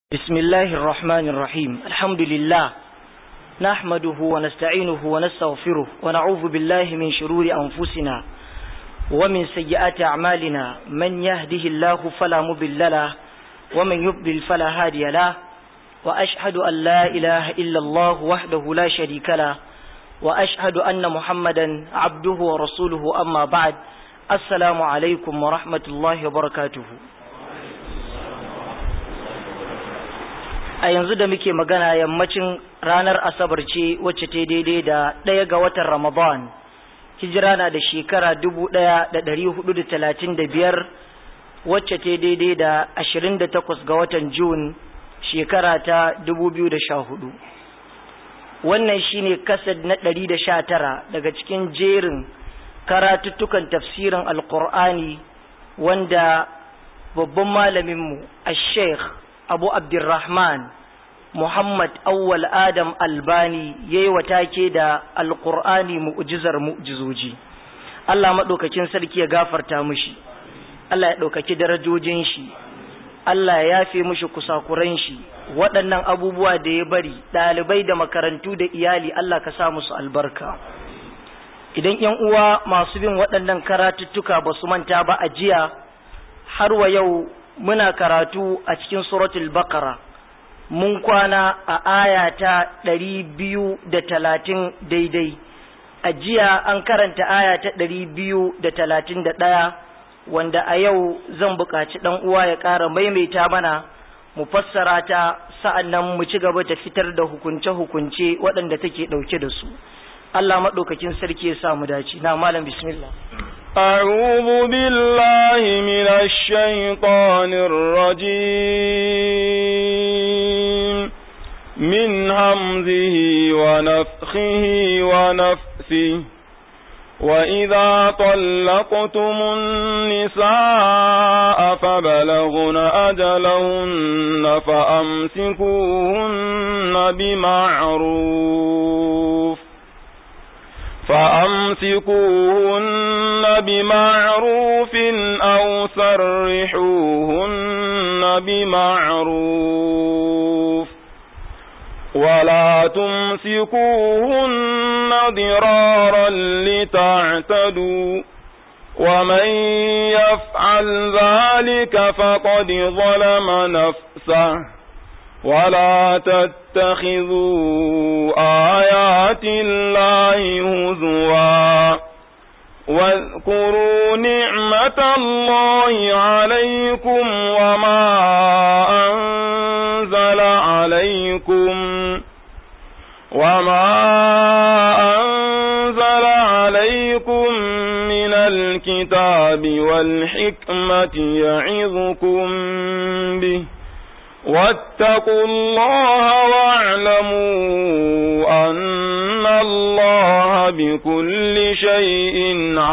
بسم الله الرحمن الرحيم الحمد لله نحمده ونستعينه ونستغفره ونعوذ بالله من شرور أنفسنا ومن سيئات أعمالنا من يهده الله فلا مضل له ومن يضلل فلا هادي له وأشهد أن لا إله إلا الله وحده لا شريك له وأشهد أن محمدا عبده ورسوله أما بعد السلام عليكم ورحمة الله وبركاته a yanzu da muke magana yammacin ranar asabar ce wacce ta daidai da ɗaya ga watan ramadan hijira na da shekara dubu ɗaya da ɗari hudu da talatin da biyar wacce ta daidai da ashirin da takwas ga watan jun shekara ta dubu biyu da sha hudu wannan shine kasad na ɗari da sha tara daga cikin jerin karatuttukan tafsirin alkur'ani wanda babban malaminmu a sheikh abu abdurrahman muhammad awwal adam albani ya yi take da alkur'ani mu'jizar mu'jizoji allah maɗaukakin sarki ya gafarta mushi allah ya ɗaukaki darajojin shi allah ya yafe mushi kusakuran shi waɗannan abubuwa da ya bari ɗalibai da makarantu da iyali allah ka sa musu albarka idan yan uwa masu bin waɗannan karatuttuka ba su manta ba a jiya har wa yau muna karatu a cikin suratul baqara mun kwana a aya ta ɗari biyu da talatin daidai a jiya an karanta aya ta ɗari biyu da talatin da ɗaya wanda a yau zan buƙaci ɗan uwa ya ƙara maimaita mana mu fassara ta sa'an nan mu ci gaba da fitar da hukunce-hukunce waɗanda take ɗauke da su Allah maɗaukakin sarki ya sa mu dace na malam bismillah أعوذ بالله من الشيطان الرجيم من همزه ونفخه ونفثه وإذا طلقتم النساء فبلغن أجلهن فأمسكوهن بمعروف فأمسكوهن بمعروف أو سرحوهن بمعروف ولا تمسكوهن ضرارا لتعتدوا ومن يفعل ذلك فقد ظلم نفسه ولا تتخذوا آيات الله هزوا واذكروا نعمة الله عليكم وما أنزل عليكم وما أنزل عليكم من الكتاب والحكمة يعظكم به واتقوا الله واعلموا أن الله بكل شيء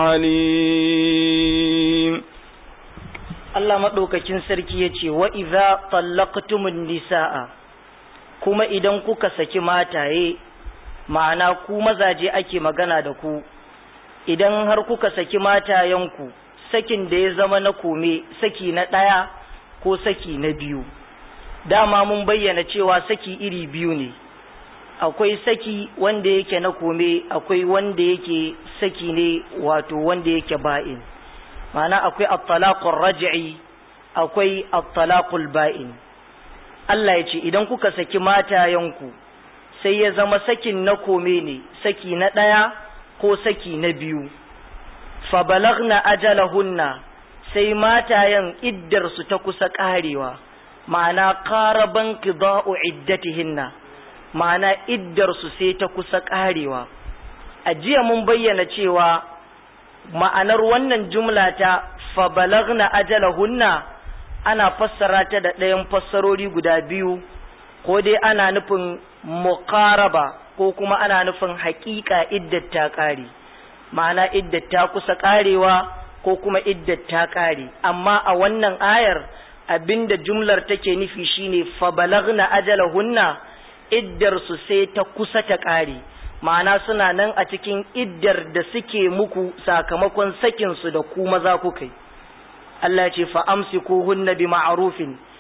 عليم Allah maɗaukakin sarki ya ce, Wa iza tallaqtumun nisa'a, kuma idan kuka saki mataye, ma'ana ku mazaje ake magana da ku, idan har kuka saki matayenku, sakin da ya zama na kome, saki na ɗaya ko saki na biyu. dama mun bayyana cewa saki iri biyu ne akwai saki wanda yake na kome akwai wanda yake saki ne wato wanda yake ba'in ma'ana akwai at-talaqur raj'i akwai at-talaqul ba'in Allah ya ce idan kuka saki matayenku sai ya zama sakin na kome ne saki na ɗaya ko saki na biyu fa balagna ajalahunna sai matayen iddar su ta kusa ƙarewa ma'ana ƙaraban qida'u iddatihinna ma'ana iddar su sai ta kusa ƙarewa a jiya mun bayyana cewa ma'anar wannan jumla ta fa balagna ajalahunna ana fassara ta da ɗayan fassarori guda biyu ko dai ana nufin muqaraba ko kuma ana nufin haƙiƙa iddat ta ƙare ma'ana iddat ta kusa ƙarewa ko kuma iddat ta ƙare amma a wannan ayar abinda jumlar take nufi shine fa balagna ajalahunna iddar su sai ta kusa ta ƙare ma'ana suna nan a cikin iddar da suke muku sakamakon sakin su da ku maza kuka Allah ce fa amsikuhunna bi ma'rufin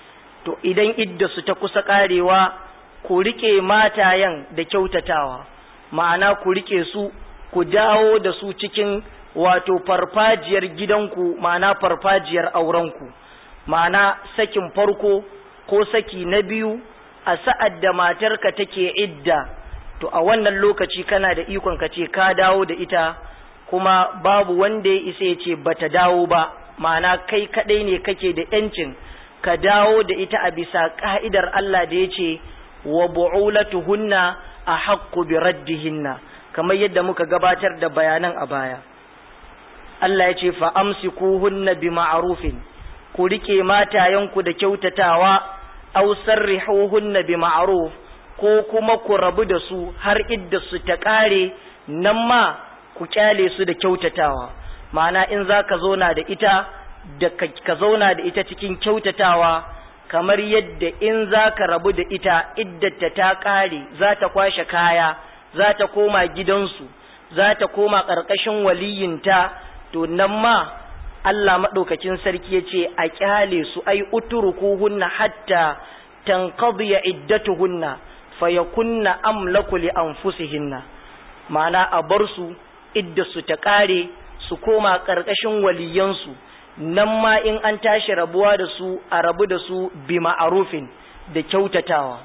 to idan idda su ta kusa karewa ku rike matayen da kyautatawa ma'ana ku rike su ku dawo da su cikin wato farfajiyar gidanku ma'ana farfajiyar aurenku ma'ana sakin farko ko saki na biyu a sa'ad da matarka take idda to a wannan lokaci kana da ikon ka ce ka dawo da ita kuma babu wanda ya isa ya ce bata dawo ba ma'ana kai kadai ne kake da yancin ka dawo da ita a bisa ka'idar Allah da ya ce wa bu'ulatuhunna a haqqu bi raddihinna kamar yadda muka gabatar da bayanan a baya Allah ya ce fa amsikuhunna bi ma'rufin ku rike matayenku da kyautatawa aw sarrihuhunna bi ma'ruf ko kuma ku rabu da su har idda su ta kare nan ma ku kyale su da kyautatawa ma'ana in za ka zauna da ita da ka zauna da ita cikin kyautatawa kamar yadda in za ka rabu da ita iddata ta kare za ta kwashe kaya za ta koma gidansu za ta koma ƙarƙashin waliyinta to nan ma Allah maɗaukakin sarki ya ce a kyale su ai uturukuhunna hatta tanqadiya iddatuhunna fayakunna amlaku li anfusihinna ma'ana a bar su idda su ta kare su koma ƙarƙashin waliyansu nan ma in an tashi rabuwa da su a rabu da su bi ma'arufin da kyautatawa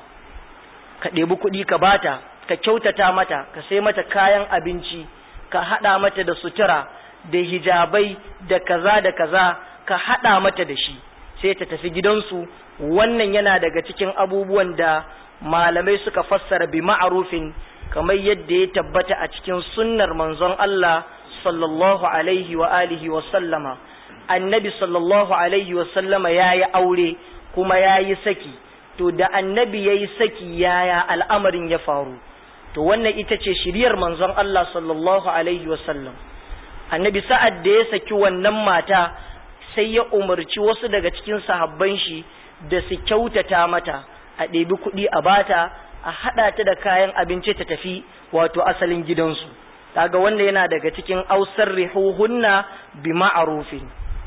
ka ɗebi kuɗi ka bata ka kyautata mata ka sai mata kayan abinci ka haɗa mata da sutura da hijabai da kaza da kaza ka haɗa mata da shi sai ta tafi gidansu wannan yana daga cikin abubuwan da malamai suka fassara bi ma'arufin kamar yadda ya tabbata a cikin sunnar manzon Allah sallallahu alaihi wa alihi wa sallama annabi sallallahu alaihi wa sallama yayi aure kuma yayi saki to da annabi yayi saki yaya al'amarin ya faru to wannan ita ce shiriyar manzon Allah sallallahu alaihi wa sallam annabi sa'ad da ya saki wannan mata sai ya umarci wasu daga cikin sahabban shi da su kyautata mata a ɗebi kuɗi a bata a haɗa ta da kayan abinci ta tafi wato asalin gidansu kaga wanda yana daga cikin ausar rihuhunna bi ma'arufin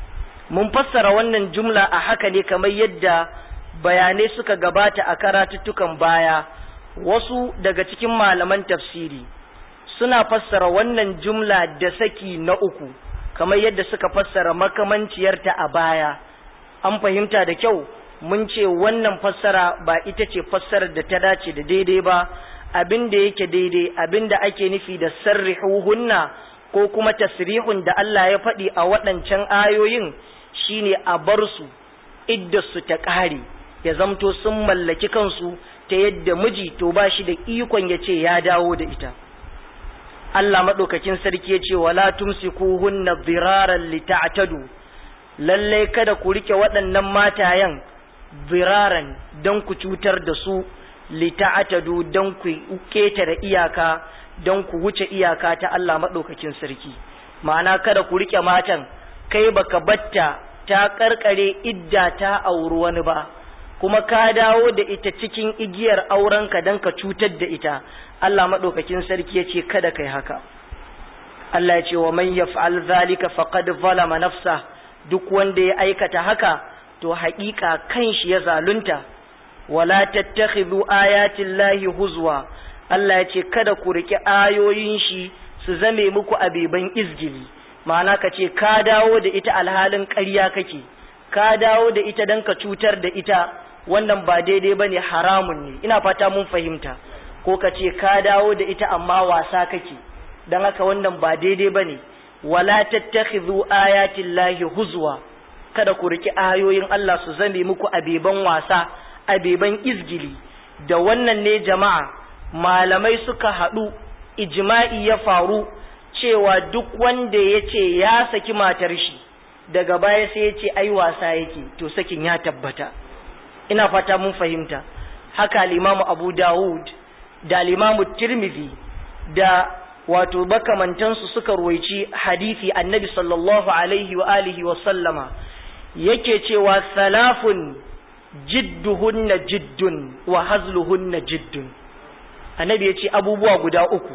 mun fassara wannan jumla a haka ne kamar yadda bayanai suka gabata a karatuttukan baya wasu daga cikin malaman tafsiri suna fassara wannan jumla da saki na uku kamar yadda suka fassara makamanciyarta a baya an fahimta da kyau mun ce wannan fassara ba ita ce fassarar da ta dace da daidai ba abin da yake daidai abin da ake nufi da sarrihuhunna ko kuma tasrihun da Allah ya faɗi a waɗancan ayoyin shine a bar su idda su ta ƙare ya zamto sun mallaki kansu ta yadda miji to ba shi da ikon ya ce ya dawo da ita Allah maɗaukakin sarki ya ce wala tumsikuhunna dhiraran lita'tadu lalle kada ku rike waɗannan matayen ziraran don ku cutar da su lita'atadu don ku ketare iyaka don ku wuce iyaka ta Allah maɗaukakin sarki ma'ana kada ku rike matan kai baka batta ta karkare idda ta auri wani ba kuma ka dawo da ita cikin igiyar aurenka don ka cutar da ita Allah maɗaukakin sarki ya ce kada kai haka Allah ya ce wa man yaf'al zalika faqad zalama nafsa duk wanda ya aikata haka to haƙiƙa kan shi ya zalunta wala tattakhidhu ayatin lahi huzwa Allah ya ce kada ku riƙe ayoyin shi su zame muku abeban izgili ma'ana ka ce ka dawo da ita alhalin ƙarya kake ka dawo da ita don ka cutar da ita wannan ba daidai ba ne haramun ne ina fata mun fahimta ko ka ce ka dawo da ita amma wasa kake don haka wannan ba daidai ba ne wala tattakhidhu ayatin lahi huzwa kada ku riki ayoyin Allah su zame muku abeban wasa abeban izgili da wannan ne jama'a malamai suka haɗu ijma'i ya faru cewa duk wanda ya ce ya saki matar shi daga baya sai ya ce ai wasa yake to sakin ya tabbata ina fata mun fahimta haka limamu abu dawud da limamu tirmidhi da wato makamantansu suka ruwaici hadisi annabi sallallahu alaihi wa alihi wa sallama yake cewa salafun jidduhunna jiddun wa hazluhunna jiddun annabi ya ce abubuwa guda uku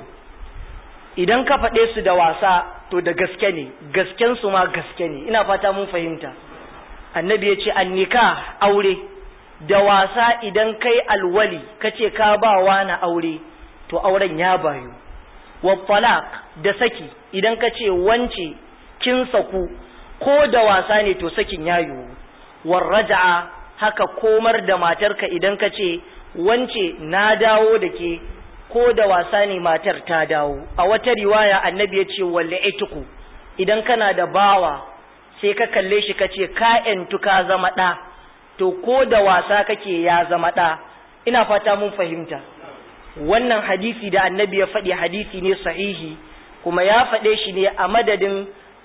idan ka faɗe su da wasa to da gaske ne gasken su ma gaske ne ina fata mun fahimta annabi ya ce annika aure da wasa idan kai alwali kace ka ba na aure to auren ya bayu wa talaq da saki idan kace wance kin saku ko da wasa ne to sakin ya yiwu war raja'a haka komar da matarka idan kace wance na dawo da ke ko da wasa ne matar ta dawo a wata riwaya annabi ya ce walle ituku idan kana da bawa sai ka kalle shi ka ce ka ka zama ɗa to ko da wasa kake ya zama ɗa ina fata mun fahimta wannan hadisi da annabi ya faɗi hadisi ne sahihi kuma ya faɗe shi ne a madadin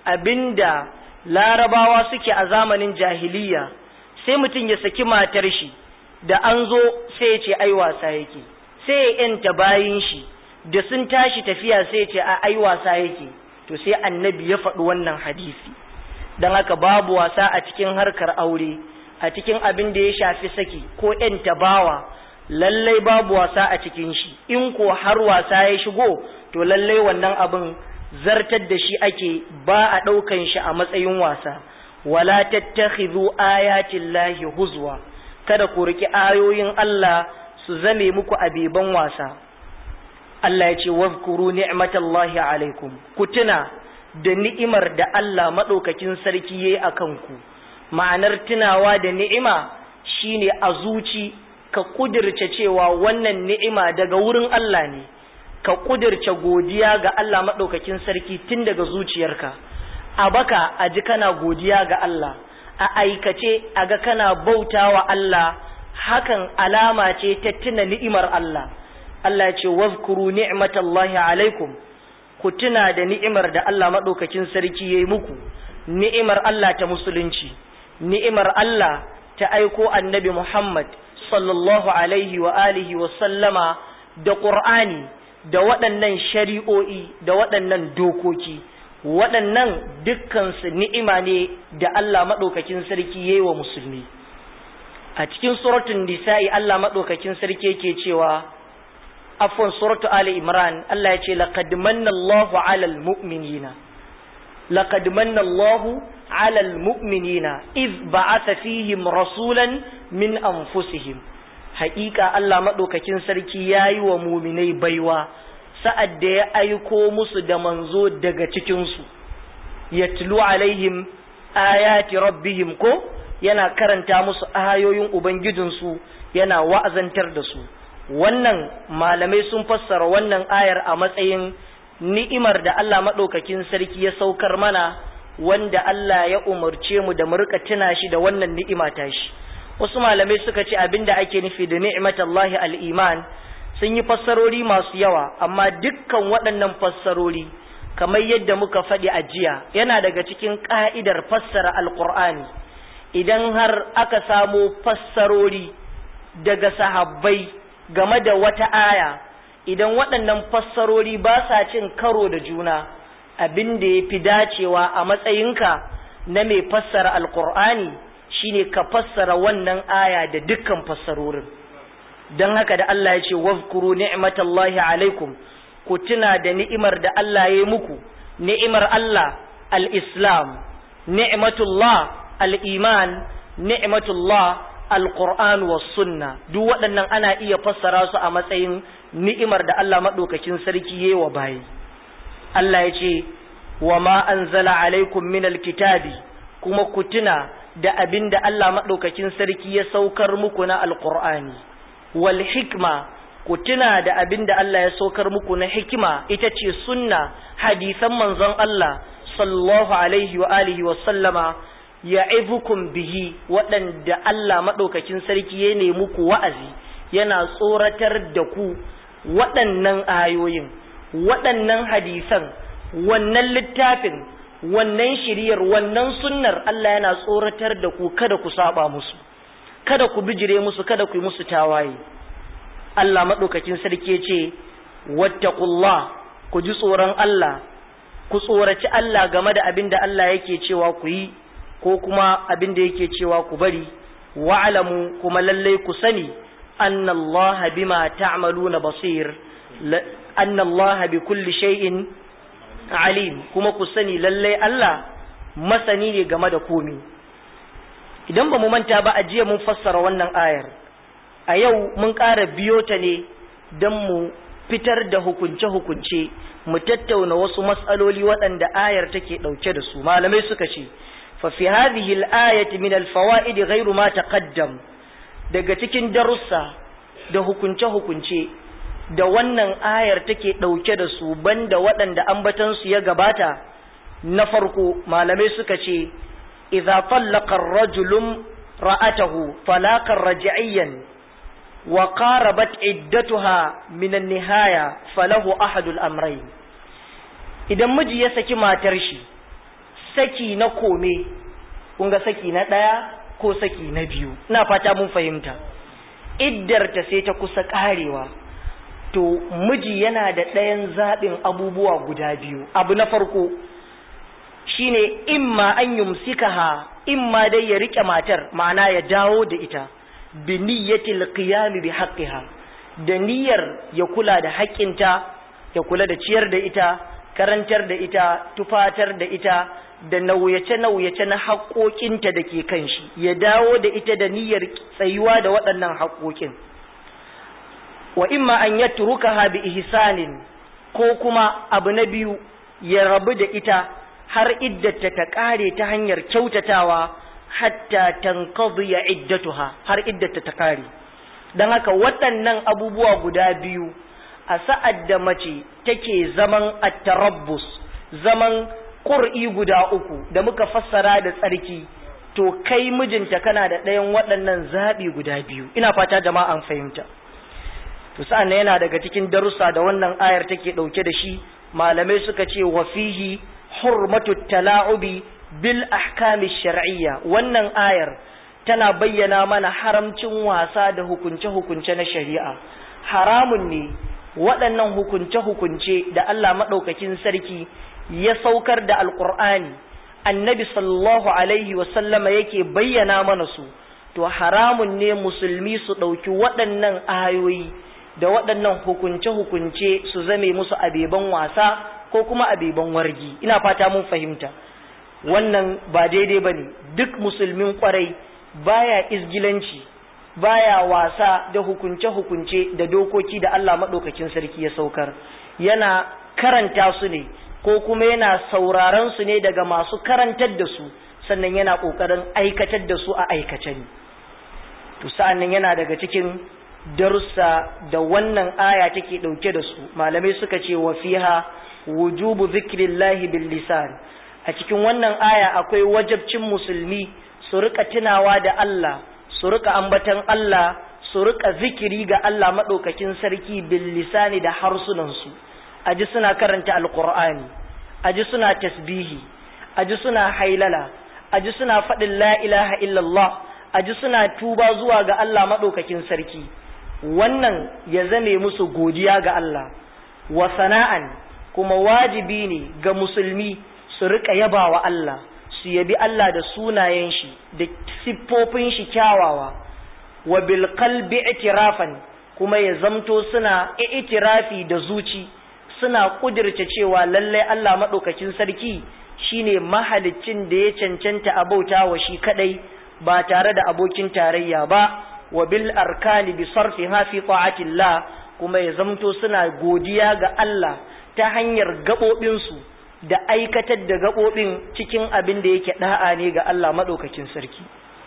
abinda larabawa suke a zamanin jahiliya sai mutum ya saki matar shi da an zo sai ya ce ai wasa yake sai ya yanta bayin shi da sun tashi tafiya sai ya ce a ai wasa yake to sai annabi ya faɗi wannan hadisi don haka babu wasa a cikin harkar aure a cikin abin da ya shafi saki ko yanta bawa lallai babu wasa a cikin shi in ko har wasa ya shigo to lallai wannan abin zartar da shi ake ba a ɗaukan shi a matsayin wasa wala tattakhidhu ayatin lahi huzwa kada ku riki ayoyin Allah su zame muku abeban wasa Allah ya ce wazkuru ni'matallahi alaikum ku tuna da ni'imar da Allah madaukakin sarki yayi akan ku ma'anar tunawa da ni'ima shine a zuci ka kudirce cewa wannan ni'ima daga wurin Allah ne ka kudirce godiya ga Allah madaukakin sarki tun daga zuciyarka a baka a ji kana godiya ga Allah a aikace a ga kana bautawa Allah hakan alama ce ta tuna ni'imar Allah Allah ce wazkuru ni'matallahi alaikum ku tuna da ni'imar da Allah madaukakin sarki yayi muku ni'imar Allah ta musulunci ni'imar Allah ta aiko annabi Muhammad sallallahu alaihi wa alihi wa sallama da Qur'ani da waɗannan shari'o'i da waɗannan dokoki waɗannan dukkansu ni'ima ne da Allah maɗaukakin sarki yayi wa musulmi a cikin suratun nisa'i Allah maɗaukakin sarki yake cewa afwan suratu ali imran Allah ya ce laqad manna Allahu 'alal mu'minina laqad manna Allahu 'alal mu'minina iz ba'atha fihim rasulan min anfusihim haƙiƙa Allah maɗaukakin sarki yayi wa muminai baiwa sa'ad da ya aiko musu da manzo daga cikinsu yatlu alaihim ayati rabbihim ko yana karanta musu ayoyin ubangijinsu yana wa'azantar da su wannan malamai sun fassara wannan ayar a matsayin ni'imar da Allah maɗaukakin sarki ya saukar mana wanda Allah ya umarce mu da mu rika tuna shi da wannan ni'ima ta shi wasu malamai suka ce abinda ake nufi da ni'matallahi al-iman sun yi fassarori masu yawa amma dukkan waɗannan fassarori kamar yadda muka faɗi a jiya yana daga cikin ƙa'idar fassara alƙur'ani idan har aka samo fassarori daga sahabbai game da wata aya idan waɗannan fassarori ba sa cin karo da juna abin da ya fi dacewa a matsayinka na mai fassara alƙur'ani shine ka fassara wannan aya da dukkan fassarorin don haka da Allah ya ce wazkuru ni'matallahi alaikum ku tuna da ni'imar da Allah ya yi muku ni'imar Allah al-islam ni'matullah al-iman ni'matullah al-qur'an was sunna duk waɗannan ana iya fassara su a matsayin ni'imar da Allah madaukakin sarki yayi wa bayi Allah ya ce wa ma anzala alaikum min al-kitabi kuma ku tuna da abin da Allah madaukakin sarki ya saukar muku na al-qur'ani wal hikma ku tuna da abin da Allah ya saukar muku na hikima ita ce sunna hadisan manzon Allah sallallahu alaihi wa alihi wa sallama ya'izukum bihi waɗanda Allah maɗaukakin sarki ya nemi muku wa'azi yana tsoratar da ku waɗannan ayoyin waɗannan hadisan wannan littafin wannan shiriyar wannan sunnar Allah yana tsoratar da ku kada ku saba musu kada ku bijire musu kada ku yi musu tawaye Allah maɗaukakin sarki ya ce wattaqullah ku ji tsoron Allah ku tsoraci Allah game da abin da Allah yake cewa ku yi ko kuma abin da yake cewa ku bari wa'lamu kuma lallai ku sani anna Allah bima ta'maluna basir anna Allah bi kulli shay'in alim kuma ku sani lallai Allah masani ne game da komi idan ba mu manta ba a jiya mun fassara wannan ayar a yau mun ƙara biyo ta ne don mu fitar da hukunce-hukunce mu tattauna wasu matsaloli waɗanda ayar take ɗauke da su malamai suka ce fa fi hadhihi al-ayati min al-fawaid ghayru ma taqaddam daga cikin darussa da hukunce-hukunce da wannan ayar take ɗauke da su banda waɗanda ambatan su ya gabata na farko malamai suka ce idza tallaqa ar-rajulu ra'atahu talaqan raj'iyyan wa qarabat iddatuha min an-nihaya falahu ahadu al-amrayn idan miji ya saki matar shi saki na kome kun ga saki na ɗaya ko saki na biyu ina fata mun fahimta iddarta sai ta kusa karewa to miji yana da ɗayan zaɓin abubuwa guda biyu abu na farko shine imma an yumsikaha imma dai ya rike matar ma'ana ya dawo da ita bi niyyatil qiyam bi haqqiha da niyyar ya kula da haƙƙinta ya kula da ciyar da ita karantar da ita tufatar da ita da nauyace-nauyace na haƙoƙinta da ke kan shi ya dawo da ita da niyyar tsayuwa da waɗannan haƙoƙin wa imma an ya turuka bi ihsanin ko kuma abu na biyu ya rabu da ita har iddata ta ƙare ta hanyar kyautatawa hatta tanqadi ya iddatuha har iddata ta ƙare don haka waɗannan abubuwa guda biyu a sa'ad da mace take zaman at-tarabbus zaman ƙur'i guda uku da muka fassara da tsarki to kai mijinta kana da ɗayan waɗannan zaɓi guda biyu ina fata jama'a an fahimta to sa'an yana daga cikin darussa da wannan ayar take ɗauke da shi malamai suka ce wa fihi hurmatu tala'ubi bil ahkami shar'iyya wannan ayar tana bayyana mana haramcin wasa da hukunce-hukunce na shari'a haramun ne waɗannan hukunce-hukunce da Allah maɗaukakin sarki ya saukar da alƙur'ani annabi sallallahu alaihi wasallama yake bayyana mana su to haramun ne musulmi su ɗauki waɗannan ayoyi da waɗannan hukunce-hukunce su zame musu abeban wasa ko kuma abeban wargi ina fata mun fahimta wannan ba daidai ba ne duk musulmin ƙwarai baya izgilanci baya wasa da hukunce-hukunce da dokoki da Allah maɗaukakin sarki ya saukar yana karanta su ne ko kuma yana sauraron su ne daga masu karantar da su sannan yana ƙoƙarin aikatar da su a aikace ne to sa'annan yana daga cikin darussa da wannan aya take ɗauke da su malamai suka ce wa fiha wujubu zikrillahi bil lisan a cikin wannan aya akwai wajabcin musulmi su rika tunawa da Allah su rika ambatan Allah su rika zikiri ga Allah madaukakin sarki bil lisani da harsunan su aji suna karanta alqur'ani aji suna tasbihi aji suna hailala aji suna faɗin la ilaha illallah aji suna tuba zuwa ga Allah madaukakin sarki wannan ya zame musu godiya ga Allah wa sana'an kuma wajibi ne ga musulmi su rika yaba wa Allah su yabi Allah da sunayen shi da siffofin shi kyawawa wa bil qalbi i'tirafan kuma ya zamto suna i'tirafi da zuci suna kudirce cewa lalle Allah madaukakin sarki shine mahaliccin da ya cancanta a bauta wa shi kadai ba tare da abokin tarayya ba wa bil arkani bi sarfiha fi ta'atillah kuma ya zamto suna godiya ga Allah ta hanyar gaɓoɓinsu da aikatar da gaɓoɓin cikin abin da yake ɗa'a ne ga Allah maɗaukakin sarki.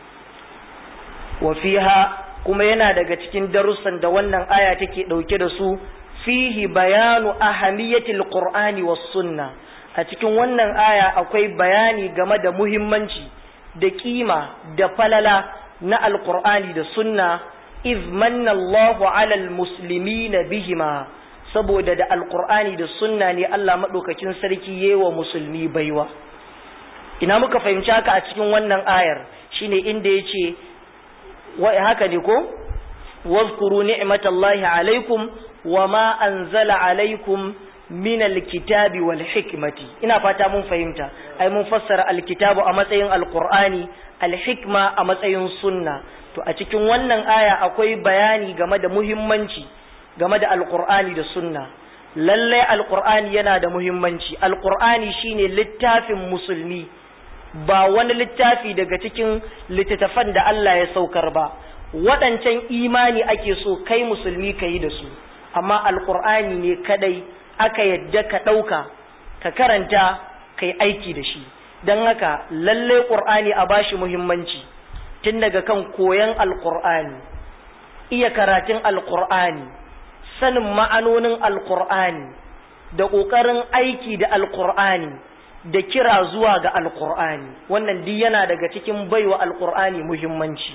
Wafiha kuma yana daga cikin darussan da wannan aya take ɗauke da su fihi bayanu ahamiyatil Qur'ani was sunna a cikin wannan aya akwai bayani game da muhimmanci da kima da falala na alqur'ani da sunna iz manna Allahu alal muslimina bihima saboda da alkur'ani da sunna ne Allah maɗaukakin sarki yewa musulmi baiwa ina muka fahimci haka a cikin wannan ayar shine inda ya ce haka ne ko wazkuru ni'matallahi alaikum wa ma anzala alaikum min alkitabi wal hikmati ina fata mun fahimta ai mun fassara alkitabu a matsayin alkur'ani alhikma a matsayin sunna to a cikin wannan aya akwai bayani game da muhimmanci game da alkur'ani da sunna lallai alkur'ani yana da muhimmanci alkur'ani shine littafin musulmi ba wani littafi daga cikin littattafan da Allah ya saukar ba waɗancan imani ake so kai musulmi ka yi da su amma alkur'ani ne kadai aka yadda ka ɗauka ka karanta ka yi aiki da shi don haka lalle ƙur'ani a bashi muhimmanci tun daga kan koyon alkur'ani iya karatun alkur'ani sanin ma'anonin alkur'ani da ƙoƙarin aiki da alkur'ani da kira zuwa ga alkur'ani wannan duk yana daga cikin baiwa alkur'ani muhimmanci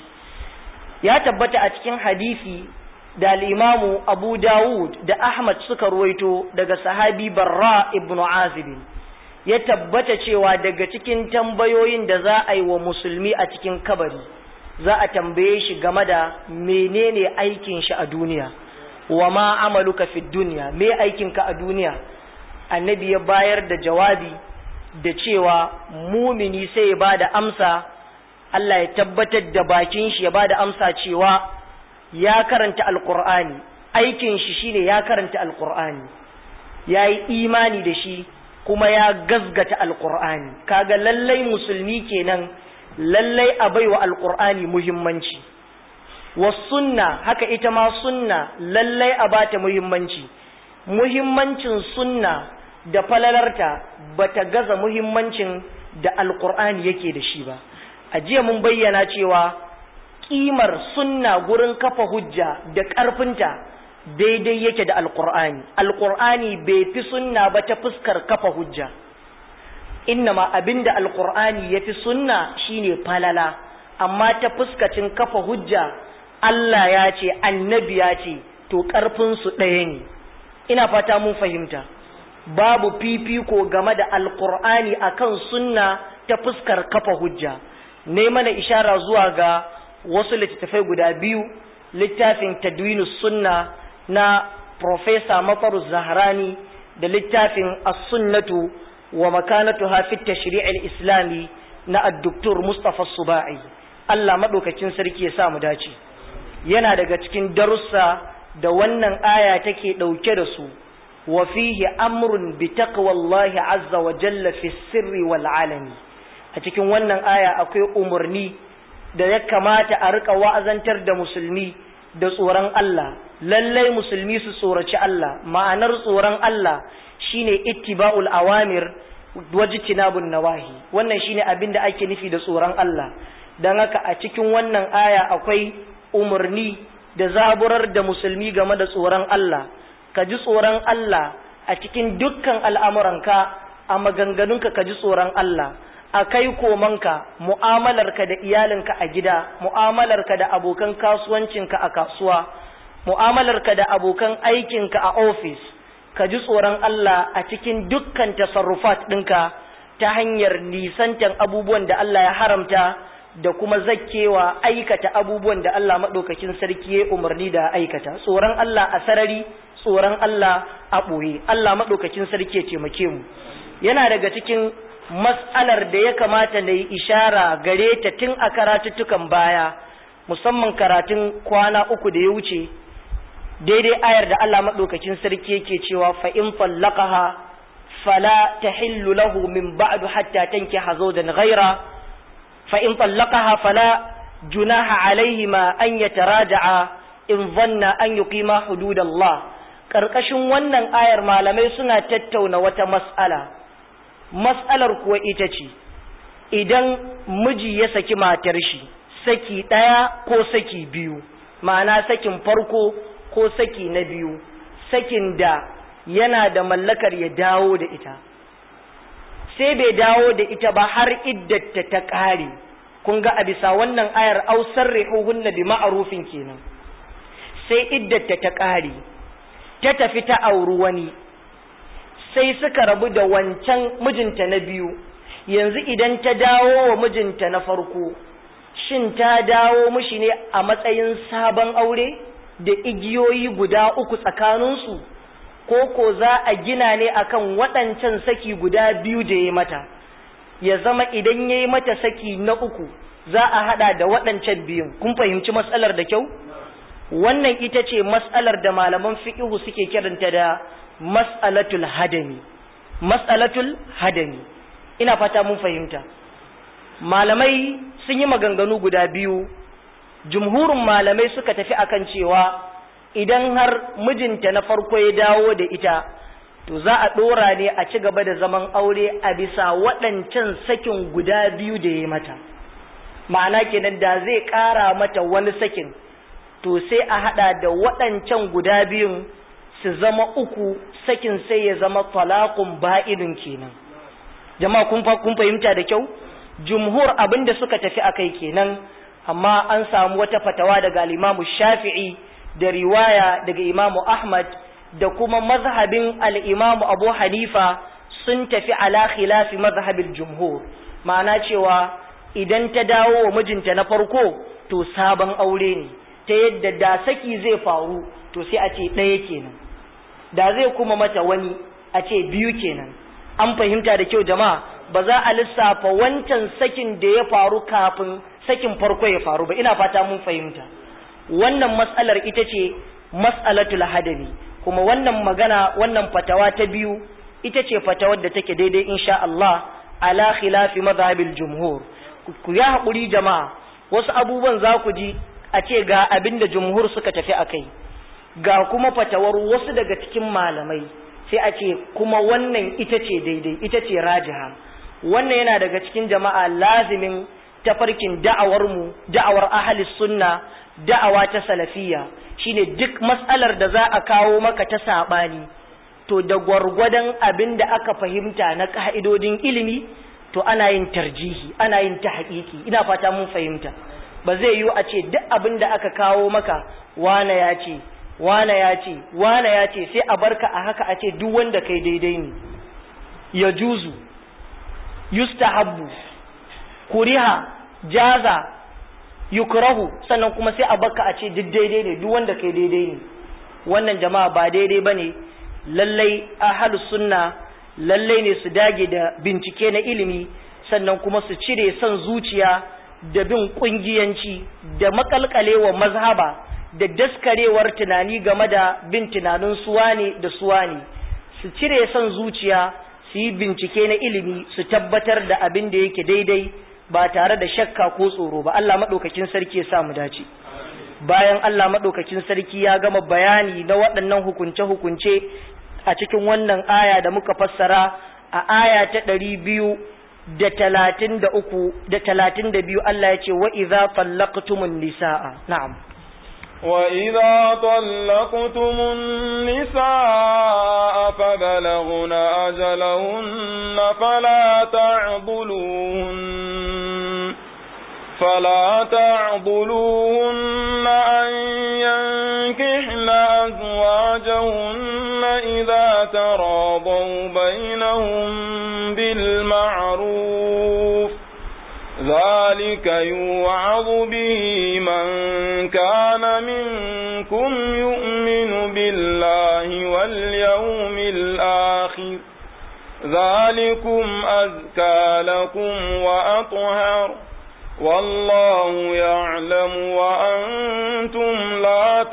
ya tabbata a cikin hadisi da al'imamu abu dawud da ahmad suka ruwaito daga sahabi barra ibn azibin ya tabbata cewa daga cikin tambayoyin da za a yi wa musulmi a cikin kabari za a tambaye shi game da menene aikin shi a duniya wa ma amaluka fi duniya me aikinka a duniya annabi ya bayar da jawabi da cewa mumini sai ya ba da amsa Allah ya tabbatar da bakin shi ya ba da amsa cewa ya karanta alkur'ani aikin shi shine ya karanta alkur'ani ya yi imani da shi kuma ya gazgata alkur'ani kaga lallai musulmi kenan lallai a baiwa alkur'ani muhimmanci wa sunna haka ita ma sunna lallai a bata muhimmanci muhimmancin sunna da falalarta bata gaza muhimmancin da alkur'ani yake da shi ba a jiya mun bayyana cewa kimar sunna gurin kafa hujja da ƙarfinta daidai yake da alkur'ani alkur'ani bai fi sunna ba ta fuskar kafa hujja innama abinda alkur'ani ya fi sunna shine falala amma ta fuskacin kafa hujja Allah ya ce annabi ya ce to ƙarfinsu ɗaya ne ina fata mun fahimta babu fifiko game da alkur'ani akan sunna ta fuskar kafa hujja ne mana ishara zuwa ga wasu littattafai guda biyu littafin tadwinus sunna na Profesa Mafaru Zahrani da littafin as-sunnatu wa makanatu hafi tashri'il islami na ad-doktor Mustafa Subai Allah madaukakin sarki ya sa mu dace yana daga cikin darussa da wannan aya take dauke da su wa fihi amrun bi taqwallahi azza wa jalla fi sirri wal alani a cikin wannan aya akwai umarni da ya kamata a rika wa'azantar da musulmi da tsoron Allah lallai musulmi su tsoraci Allah ma'anar tsoron Allah shine ittiba'ul awamir wajtinabun nawahi wannan shine abin da ake nufi da tsoron Allah dan haka a cikin wannan aya akwai umarni da zaburar da musulmi game da tsoron Allah ka ji tsoron Allah a cikin dukkan al'amuranka a maganganunka ka ji tsoron Allah a kai komanka mu'amalarka da iyalinka a gida mu'amalarka da abokan kasuwancinka a kasuwa mu'amalarka da abokan aikinka a ofis ka ji tsoron Allah a cikin dukkan tasarrufat ɗinka ta hanyar nisantan abubuwan da Allah ya haramta da kuma zakkewa aikata abubuwan da Allah maɗaukakin sarki ya umarni da aikata tsoron Allah a sarari tsoron Allah a ɓoye Allah maɗaukakin sarki ya taimake mu yana daga cikin mas'alar da ya kamata na yi ishara gare ta tun a karatuttukan baya musamman karatun kwana uku da ya wuce daidai ayar da Allah maɗaukakin sarki yake cewa fa in fallaqaha fala tahillu lahu min ba'du hatta tankiha zawjan ghaira fa in fallaqaha fala junaha alaihima an yataraja'a in dhanna an yuqima hududallah karkashin wannan ayar malamai suna tattauna wata mas'ala mas'alar kuwa ita ce idan miji ya saki matar shi saki ɗaya ko saki biyu ma'ana sakin farko ko saki na biyu sakin da yana da mallakar ya dawo da ita sai bai dawo da ita ba har iddata ta ƙare kun ga a bisa wannan ayar ausar rihuhunna bi ma'arufin kenan sai iddata ta ƙare ta tafi ta auri wani sai suka rabu da wancan mijinta na biyu yanzu idan ta dawo wa mijinta na farko shin ta dawo mishi ne a matsayin sabon aure da igiyoyi guda uku tsakaninsu ko ko za a gina ne akan waɗancan saki guda biyu da ya mata ya zama idan ya yi mata saki na uku za a haɗa da waɗancan biyun kun fahimci matsalar da kyau wannan ita ce matsalar da malaman fiƙihu suke kiranta da mas'alatul hadami mas'alatul hadami ina fata mun fahimta malamai sun yi maganganu guda biyu jumhurin malamai suka tafi akan cewa idan har mijinta na farko ya dawo da ita to za a ɗora ne a ci gaba da zaman aure a bisa waɗancan sakin guda biyu da ya mata ma'ana kenan da zai ƙara mata wani sakin to sai a haɗa da waɗancan guda biyun su zama uku sakin sai ya zama talaqun ba'idun kenan jama'a kun kun fahimta da kyau jumhur abinda suka tafi akai kenan amma an samu wata fatawa daga al-Imam Shafi'i da riwaya daga Imam Ahmad da kuma mazhabin al-Imam Abu Hanifa sun tafi ala khilafi mazhabil jumhur ma'ana cewa idan ta dawo wa mijinta na farko to sabon aure ne ta yadda da saki zai faru to sai a ce ɗaya kenan da zai kuma mata wani a ce biyu kenan an fahimta da kyau jama'a ba za a lissafa wancan sakin da ya faru kafin sakin farko ya faru ba ina fata mun fahimta wannan matsalar ita ce mas'alatul hadabi kuma wannan magana wannan fatawa ta biyu ita ce fatawar da take daidai insha Allah ala khilafi madhhabil jumhur ku ya haƙuri jama'a wasu abubuwan za ku ji a ce ga abin da jumhur suka tafi akai ga kuma fatawar wasu daga cikin malamai sai a ce kuma wannan ita ce daidai ita ce rajiha wannan yana daga cikin jama'a lazimin tafarkin da'awar mu da'awar ahli sunna da'awa ta salafiyya shine duk matsalar da za a kawo maka ta sabani to da gwargwadon abin da aka fahimta na ka'idodin ilimi to ana yin tarjihi ana yin tahqiqi ina fata mun fahimta ba zai yiwu a ce duk abin da aka kawo maka wane ya ce wane ya ce wane ya ce sai a barka a haka a ce duk wanda kai daidai ne ya juzu yustahabbu kuriha jaza yukrahu sannan kuma sai a barka a ce duk daidai ne duk wanda kai daidai ne wannan jama'a ba daidai bane lallai ahlus sunna lallai ne su dage da bincike na ilimi sannan kuma su cire son zuciya da bin kungiyanci da makalkalewa mazhaba da daskarewar tunani game da bin tunanin suwane da suwane su cire son zuciya su yi bincike na ilimi su tabbatar da abin da yake daidai ba tare da shakka ko tsoro ba Allah maɗaukakin sarki ya sa mu dace bayan Allah maɗaukakin sarki ya gama bayani na waɗannan hukunce-hukunce a cikin wannan aya da muka fassara a aya ta ɗari biyu da talatin da uku da talatin da biyu Allah ya ce wa iza fallaqtumun nisa'a na'am وإذا طلقتم النساء فبلغن أجلهن فلا تعضلوهن فلا تعضلوهن أن ينكحن أزواجهن إذا تراضوا بينهم بالمعروف ذلك يوعظ به من كان منكم يؤمن بالله واليوم الآخر ذلكم أزكى لكم وأطهر والله يعلم وأنتم لا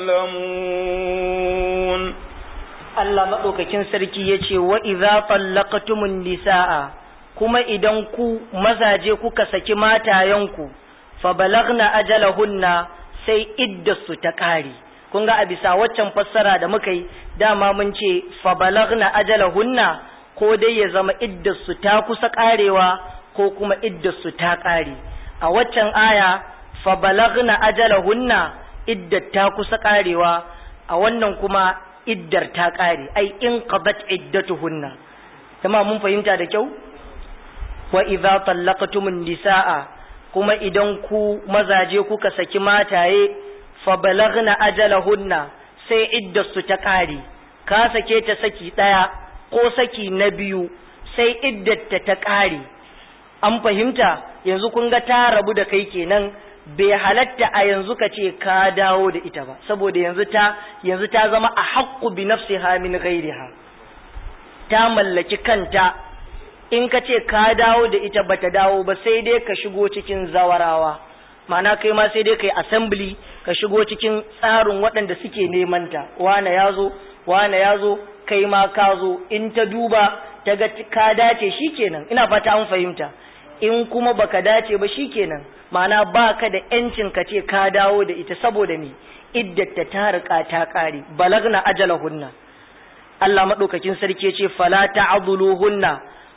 تعلمون Allah maɗaukakin sarki ya ce wa idza tallaqtumun nisaa kuma idan ku mazaje kuka saki matayenku fa balagna ajalahunna sai iddasu ta ƙare kun ga a bisa waccan fassara da muka yi dama mun ce fa balagna ajalahunna ko dai ya zama iddasu ta kusa ƙarewa ko kuma iddasu ta ƙare a waccan aya fa balagna ajalahunna iddat ta kusa ƙarewa a wannan kuma iddar ta ƙare ai in qadat iddatuhunna jama'a mun fahimta da kyau wa idza tallaqtumun nisaa kuma idan ku mazaje kuka saki mataye fa balagna ajalahunna sai iddarsu ta ƙare ka sake ta saki ɗaya ko saki na biyu sai iddarta ta ƙare an fahimta yanzu kun ga ta rabu da kai kenan bai halatta a yanzu ka ce ka dawo da ita ba saboda yanzu ta yanzu ta zama a haqqu bi nafsiha min ghairiha ta mallaki kanta in ka ce ka dawo da ita bata dawo ba sai dai ka shigo cikin zawarawa ma'ana kai ma sai dai kai assembly ka shigo cikin tsarin waɗanda suke neman ta wane ya zo wane ya zo kai ma ka zo in ta duba ta ga ka dace shikenan ina fata an fahimta in kuma baka dace ba shikenan ma'ana baka da yancin ka ce ka dawo da ita saboda me iddata ta rika ta kare balagna ajalahunna Allah madaukakin sarki ya ce fala ta'dhuluhunna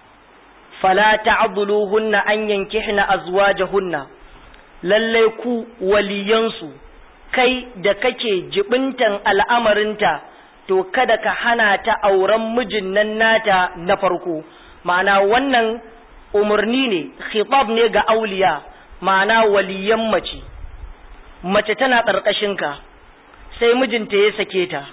fala ta'dhuluhunna an yankihna azwajahunna lalle ku waliyansu kai da kake jibintan al'amarinta to kada ka hana ta auren mijin nan nata na farko ma'ana wannan umarni ne khitab ne ga auliya ma'ana waliyan mace mace tana ƙarƙashinka sai mijinta ya sake ta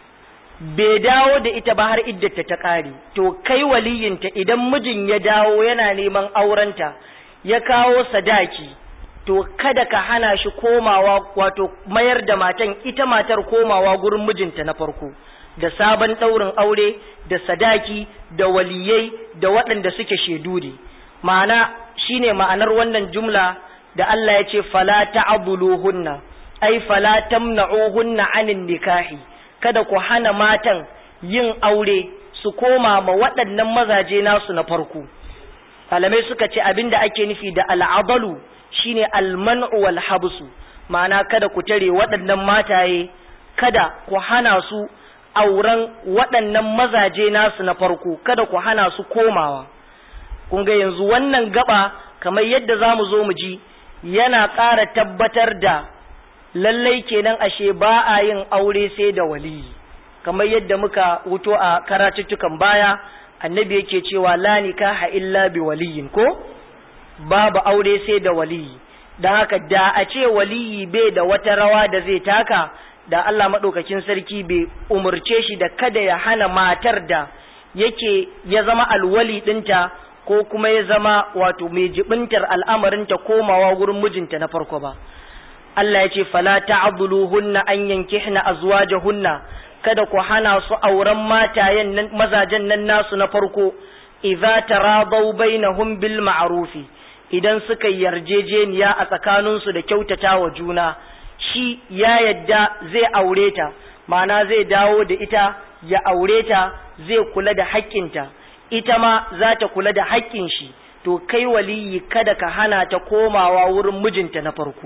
bai dawo da ita ba har iddata ta ƙare to kai waliyinta idan mijin ya dawo yana neman aurenta ya kawo sadaki to kada ka hana shi komawa wato mayar da matan ita matar komawa gurin mijinta na farko da sabon ɗaurin aure da sadaki da waliyai da waɗanda suke shaidu ne ma'ana shine ma'anar wannan jumla da Allah ya ce fala ta'buluhunna ai fala tamna'uhunna anin nikahi kada ku hana matan yin aure su koma ma waɗannan mazaje nasu na farko malamai suka ce abinda ake nufi da al'adalu shine alman'u wal habsu ma'ana kada ku tare waɗannan mataye kada ku hana su auren waɗannan mazaje nasu na farko kada ku hana su komawa kun ga yanzu wannan gaba kamar yadda za mu zo mu ji yana ƙara tabbatar da lallai kenan ashe ba a yin aure sai da waliyi kamar yadda muka wuto a karatuttukan baya annabi yake cewa la nikaha illa bi waliyin ko babu aure sai da waliyi don haka da a ce waliyi bai da wata rawa da zai taka da Allah maɗaukakin sarki bai umarce shi da kada ya hana matar da yake ya zama alwali ɗinta ko kuma ya zama wato mai jibintar al'amarinta komawa wurin mijinta na farko ba. Allah ya ce, Fala ta'abuluhunna an yankihna azwajahunna kada ku hana su auren matayen nan mazajen nan nasu na farko, idza taradaw bainahum bil ma'rufi idan suka yarjejeniya a tsakaninsu da kyautata wa juna. shi ya yadda zai aure ta ma'ana zai dawo da ita ya aure ta zai kula da haƙƙinta ita ma za ta kula da haƙƙin shi to kai waliyi kada ka hana ta komawa wurin mijinta na farko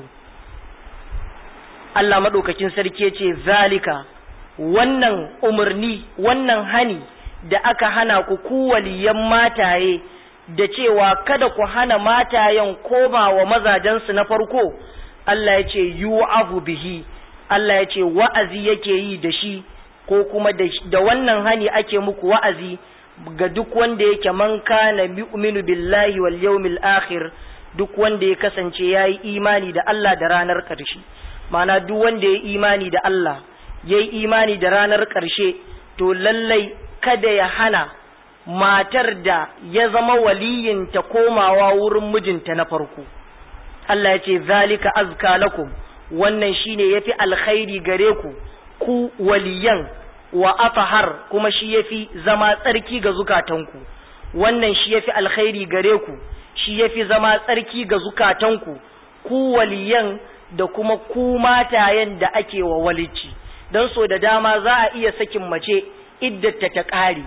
Allah maɗaukakin sarki ce zalika wannan umarni wannan hani da aka hana ku ku waliyan mataye da cewa kada ku hana matayen komawa mazajensu na farko Allah ya ce yu'afu bihi Allah ya ce wa'azi yake yi da shi ko kuma da wannan hani ake muku wa'azi ga duk wanda yake man kana yu'minu billahi wal yawmil akhir duk wanda ya kasance yayi imani da Allah da ranar ƙarshe ma'ana duk wanda ya imani da Allah yayi imani da ranar ƙarshe to lallai kada ya hana matar da ya zama waliyinta komawa wurin mijinta na farko Allah ya ce zalika azka lakum wannan shine yafi alkhairi gare ku ku waliyan wa afahar kuma shi yafi zama tsarki ga zukatanku wannan shi yafi alkhairi gare ku shi yafi zama tsarki ga zukatanku ku waliyan da kuma ku matayen da ake wa walici don so da dama za a iya sakin mace iddata ta ƙare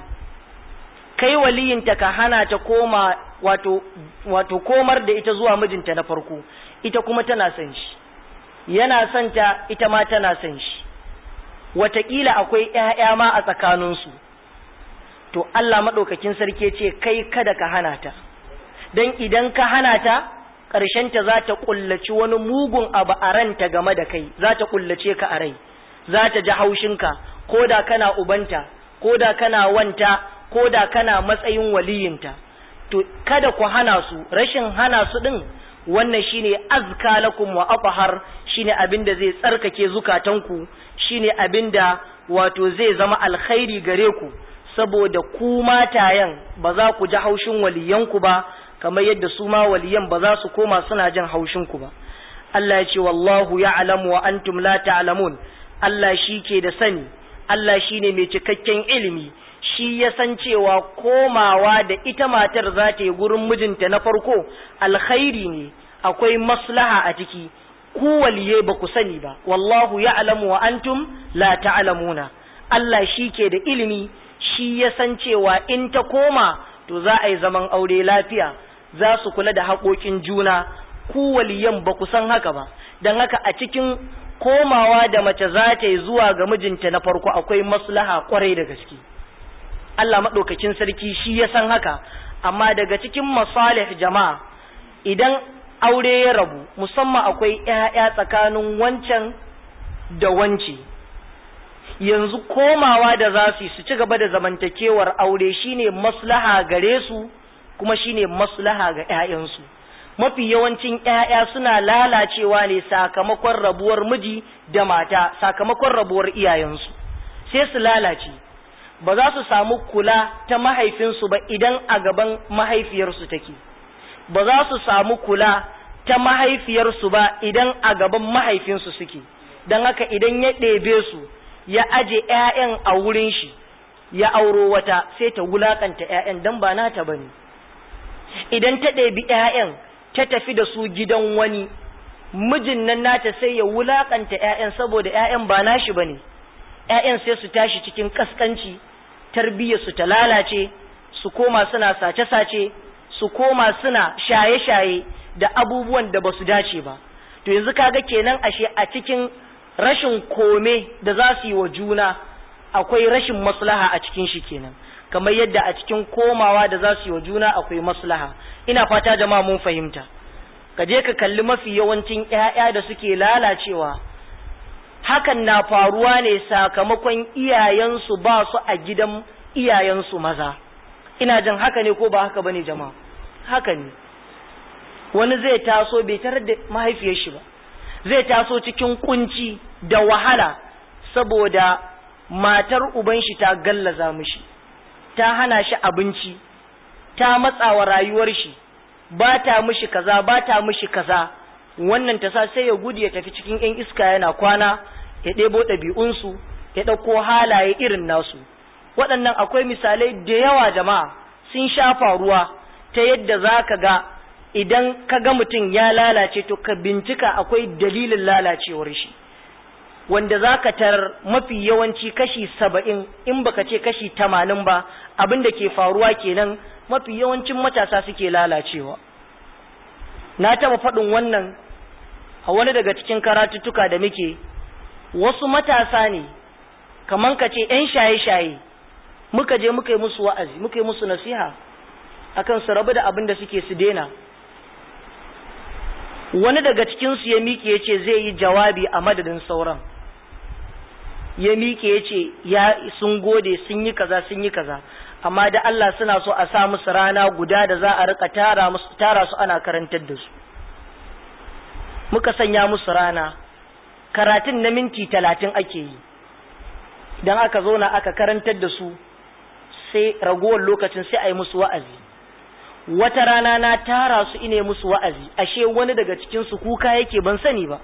kai waliyinta ka hana ta koma wato wato komar da ita zuwa mijinta na farko ita kuma tana son shi yana son ta ita ma tana son shi wataƙila akwai ƴaƴa ma a tsakaninsu to Allah maɗaukakin sarki ce kai kada ka hana ta don idan ka hana ta ƙarshenta za ta ƙullaci wani mugun abu a ranta game da kai za ta ƙullace ka a rai za ta ji haushinka ko da kana ubanta ko da kana wanta ko da kana matsayin waliyinta to kada ku hana su rashin hana su din wannan shine azka lakum wa athhar shine abinda zai tsarkake zukatanku shine abinda wato zai zama alkhairi gare ku saboda ku matayen ba za ku ji haushin waliyanku ba kamar yadda su ma waliyan ba za su koma suna jin haushin ku ba Allah ya ce wallahu ya'lamu wa antum la ta'lamun Allah shi ke da sani Allah shine mai cikakken ilimi shi ya san cewa komawa da ita matar za ta yi gurin mijinta na farko alkhairi ne akwai maslaha a ciki ku waliye ba ku sani ba wallahu ya'lamu wa antum la ta'lamuna Allah shi ke da ilimi shi ya san cewa in ta koma to za a yi zaman aure lafiya za su kula da haƙoƙin juna ku waliyan ba ku san haka ba don haka a cikin komawa da mace za ta yi zuwa ga mijinta na farko akwai maslaha kwarai da gaske Allah maɗaukakin sarki shi ya san haka amma daga cikin masalih jama'a idan aure ya rabu musamman akwai ‘ya'ya tsakanin wancan da wance yanzu komawa da za su yi su ci gaba da zamantakewar aure shine maslaha gare su kuma shine maslaha ga ‘ya'yansu mafi yawancin ‘ya'ya suna lalacewa ne sakamakon rabuwar miji da mata sakamakon rabuwar iyayensu sai su lalace ba za su samu kula ta mahaifinsu ba idan a gaban mahaifiyarsu take ba za su samu kula ta mahaifiyarsu ba idan a gaban mahaifinsu suke don haka idan ya ɗebe su ya aje ‘ya'yan a wurin shi ya auro wata sai ta wulaƙanta ‘ya'yan don ba nata ba ne idan ta ɗebi ‘ya'yan ta tafi da su gidan wani mijin nan nata sai ya wulaƙanta ‘ya'yan saboda ‘ya'yan ba nashi ba ne ‘ya'yan sai su tashi cikin ƙasƙanci tarbiyyarsu ta lalace su koma suna sace-sace su koma suna shaye-shaye da abubuwan da ba su dace ba to yanzu kaga kenan ashe a cikin rashin kome da za su yi wa juna akwai rashin maslaha a cikin shi kenan kamar yadda a cikin komawa da za su yi wa juna akwai maslaha ina fata jama'a mun fahimta ka je ka kalli mafi yawancin ƴaƴa da suke lalacewa hakan na faruwa ne sakamakon iyayensu ba su a gidan iyayensu maza ina jin haka ne ko ba haka bane jama'a haka ne wani zai taso bai tarar da mahaifiyar shi ba zai taso cikin kunci da wahala saboda matar uban shi ta gallaza mishi ta hana shi abinci ta matsawa rayuwar shi ba ta mishi kaza ba ta mishi kaza wannan ta sa sai ya gudu ya tafi cikin yan iska yana kwana ya ɗebo ɗabi'unsu ya ɗauko halaye irin nasu waɗannan akwai misalai da yawa jama'a sun sha faruwa ta yadda za ka ga idan ka ga mutum ya lalace to ka bincika akwai dalilin lalacewar shi wanda za ka tarar mafi yawanci kashi saba'in in baka ce kashi tamanin ba abin da ke faruwa kenan mafi yawancin matasa suke lalacewa na taɓa faɗin wannan a wani daga cikin karatuttuka da muke wasu matasa ne kaman ka ce 'yan shaye-shaye muka je muka yi musu wa'azi muka yi musu nasiha akan su rabu da abin da suke su daina wani daga cikinsu ya miƙe ya ce zai yi jawabi a madadin sauran ya miƙe ya ce ya sun gode sun yi kaza sun yi kaza amma da Allah suna so a sa musu rana guda da za a rika tara musu tara su ana karantar da su muka sanya musu rana karatun na minti talatin ake yi don aka zo na aka karantar da su sai ragowar lokacin sai a yi musu wa'azi wata rana na tara su ine musu wa'azi ashe wani daga cikinsu kuka yake ban sani ba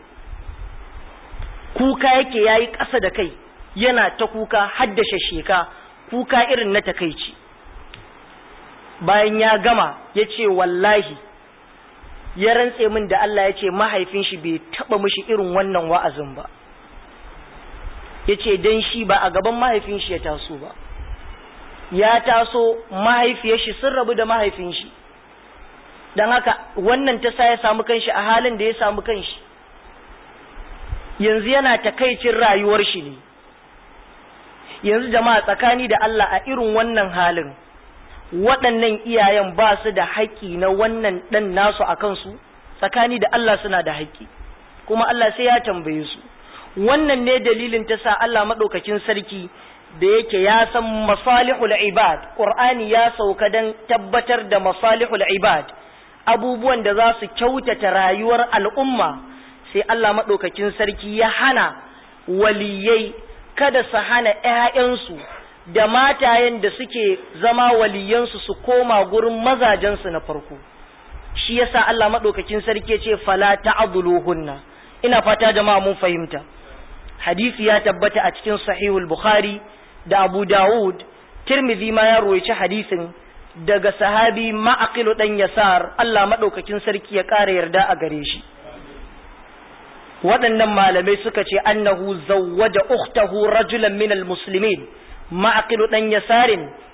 kuka yake yayi ƙasa da kai yana ta kuka haddashe sheka kuka irin na takaici bayan ya gama ya ce wallahi ya rantse min da Allah ya ce mahaifin shi bai taɓa mishi irin wannan wa'azin ba ya ce don shi ba a gaban mahaifin shi ya taso ba ya taso mahaifiyar shi sun rabu da mahaifin shi don haka wannan ta sa ya samu kanshi a halin da ya samu kanshi yanzu yana takaicin rayuwar shi ne yanzu jama'a tsakani da Allah a irin wannan halin waɗannan iyayen ba su da haƙƙi na wannan ɗan nasu a kansu tsakani da Allah suna da haƙƙi kuma Allah sai ya tambaye su wannan ne dalilin ta sa Allah maɗaukakin sarki da yake ya san masalihul ibad Qur'ani ya sauka dan tabbatar da masalihul ibad abubuwan da za su kyautata rayuwar al'umma sai Allah maɗaukakin sarki ya hana waliyai kada su hana ‘ya'yansu da matayen da suke zama waliyansu su koma gurin mazajensu na farko shi yasa Allah maɗaukakin sarki ce fala ta'dhuluhunna ina fata jama'a mun fahimta hadisi ya tabbata a cikin sahihul bukhari da abu dawud tirmidhi ma ya ruwaici hadisin daga sahabi ma'aqilu dan yasar Allah maɗaukakin sarki ya ƙara yarda a gare shi waɗannan malamai suka ce annahu zawwaja ukhtahu rajulan minal muslimin ma'aqilu dan yasarin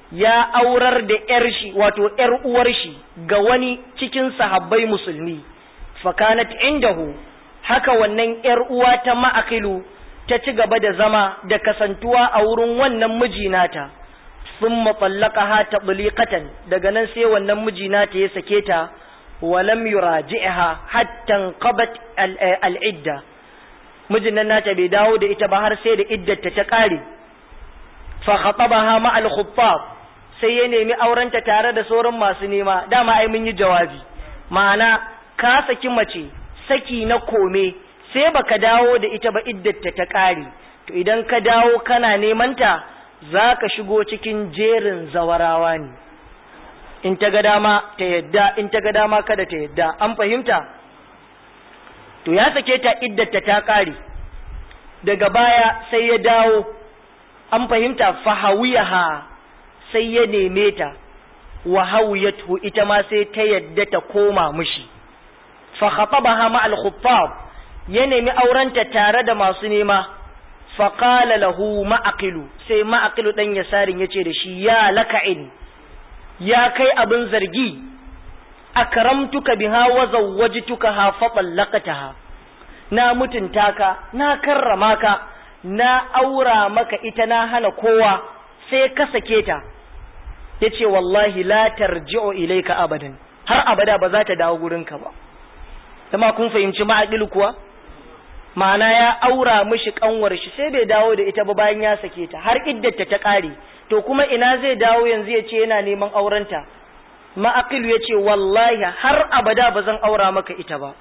ya aurar da ‘yar shi wato ‘yar uwar shi ga wani cikin sahabbai musulmi, fakanat indahu haka wannan ‘yar uwa ta ma'akilu ta ci gaba da zama da kasantuwa a wurin wannan miji nata, sun matsallaka ha ta daga nan sai wannan miji nata ya sake ta, walam yuraji'ha hattan qabat al'idda. Mijin nan nata bai dawo da ita ba har sai da iddata ta ƙare. Fa khatabaha ma al-khuttab sai ya nemi aurenta tare da sauran masu nema dama ai mun yi jawabi ma'ana ka saki mace saki na kome sai baka dawo da ita ba iddata ta ƙare to idan ka dawo kana neman ta za ka shigo cikin jerin zawarawa ne in ta ga dama ta yadda in ta ga dama kada ta yadda an fahimta to ya sake ta iddata ta ƙare daga baya sai ya dawo an fahimta fahawiyaha sai ya neme ta wa hawiyatu ita ma sai ta yadda ta koma mushi fa khatabaha ma al khuttab ya nemi aurenta tare da masu nema fa qala lahu ma'aqilu sai ma'aqilu dan yasarin yace da shi ya laka'in ya kai abin zargi akramtuka biha wa zawwajtuka ha fa tallaqataha na mutunta ka na karrama ka na aura maka ita na hana kowa sai ka sake ta yace wallahi la tarji'u ilayka abadan har abada ba za ta dawo gurinka ba kuma kun fahimci ma'aqil kuwa ma'ana ya aura mishi kanwar shi sai bai dawo da ita ba bayan ya sake ta har iddata ta kare to kuma ina zai dawo yanzu ya ce yana neman aurenta ma'aqil ya ce wallahi har abada ba zan aura maka ita ba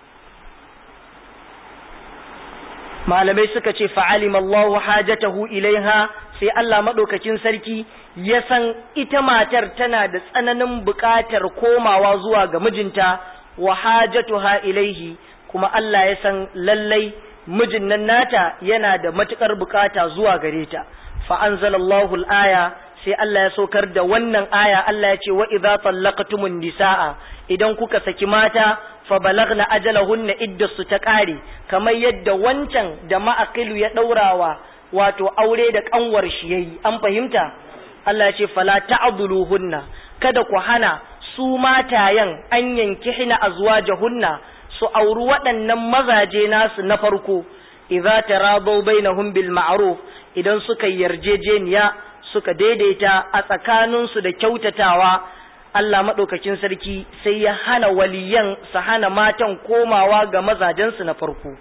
malamai suka ce fa'alim Allahu hajatahu ilaiha sai Allah maɗaukakin sarki ya san ita matar tana da tsananin buƙatar komawa zuwa ga mijinta wa hajatuha ilaihi kuma Allah ya san lallai mijin nan nata yana da matuƙar buƙata zuwa gare ta fa anzalallahu al-aya sai Allah ya saukar da wannan aya Allah ya ce wa idza tallaqtumun nisaa idan kuka saki mata fa balagna ajalahunna iddasu ta kare kamar yadda wancan da ma'aqilu ya daurawa wato aure da kanwar shi yayi an fahimta Allah ya ce fala ta'dhuluhunna kada ku hana su matayen an yanki hina azwajahunna su auri waɗannan mazaje nasu na farko idza taradaw bainahum bil ma'ruf idan suka yarjejeniya suka daidaita a tsakaninsu da kyautatawa Allah maɗaukakin sarki sai ya hana waliyan su hana matan komawa ga mazajensu na farko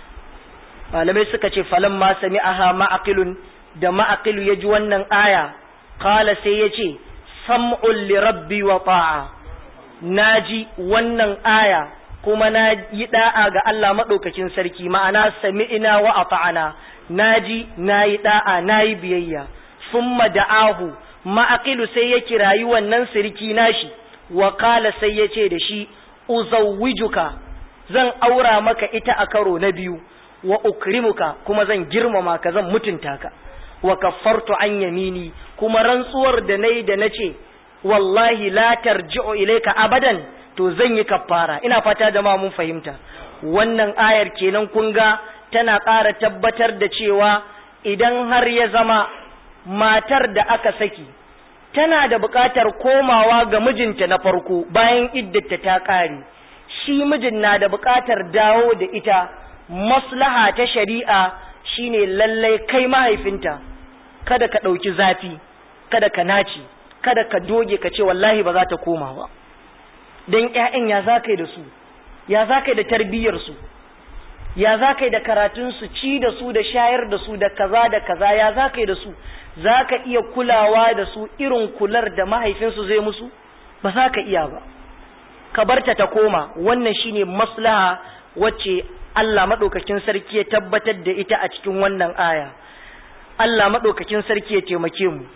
malamai suka ce falan ma sami aha ma'aqilun da ma'aqilu ya ji wannan aya kala sai ya ce sam'un li rabbi wa ta'a naji wannan aya kuma na yi da'a ga Allah maɗaukakin sarki ma'ana sami'ina wa ata'ana naji nayi da'a nayi biyayya summa da'ahu ma'aqilu sai ya kirayi wannan sirki nashi wa qala sai ya ce da shi uzawwijuka zan aura maka ita a karo na biyu wa ukrimuka kuma zan girmama ka zan mutunta ka wa kaffartu an yamini kuma rantsuwar da nayi da nace wallahi la tarji'u ilayka abadan to zan yi kaffara ina fata da ma mun fahimta wannan ayar kenan kun ga tana ƙara tabbatar da cewa idan har ya zama matar da aka saki tana da buƙatar komawa ga mijinta na farko bayan iddata ta ƙare shi mijin na da buƙatar dawo da ita maslaha ta shari'a shine lallai kai mahaifinta kada ka ɗauki zafi kada ka naci kada ka doge ka ce wallahi ba za ta koma ba don ƴaƴan ya za da su ya za da tarbiyyarsu ya za da karatunsu ci da su da shayar da su da kaza da kaza ya za da su za ka iya kulawa da su irin kular da mahaifinsu zai musu ba za ka iya ba ka barta ta koma wannan shine maslaha wacce Allah maɗaukakin sarki ya tabbatar da ita a cikin wannan aya Allah maɗaukakin sarki ya taimake mu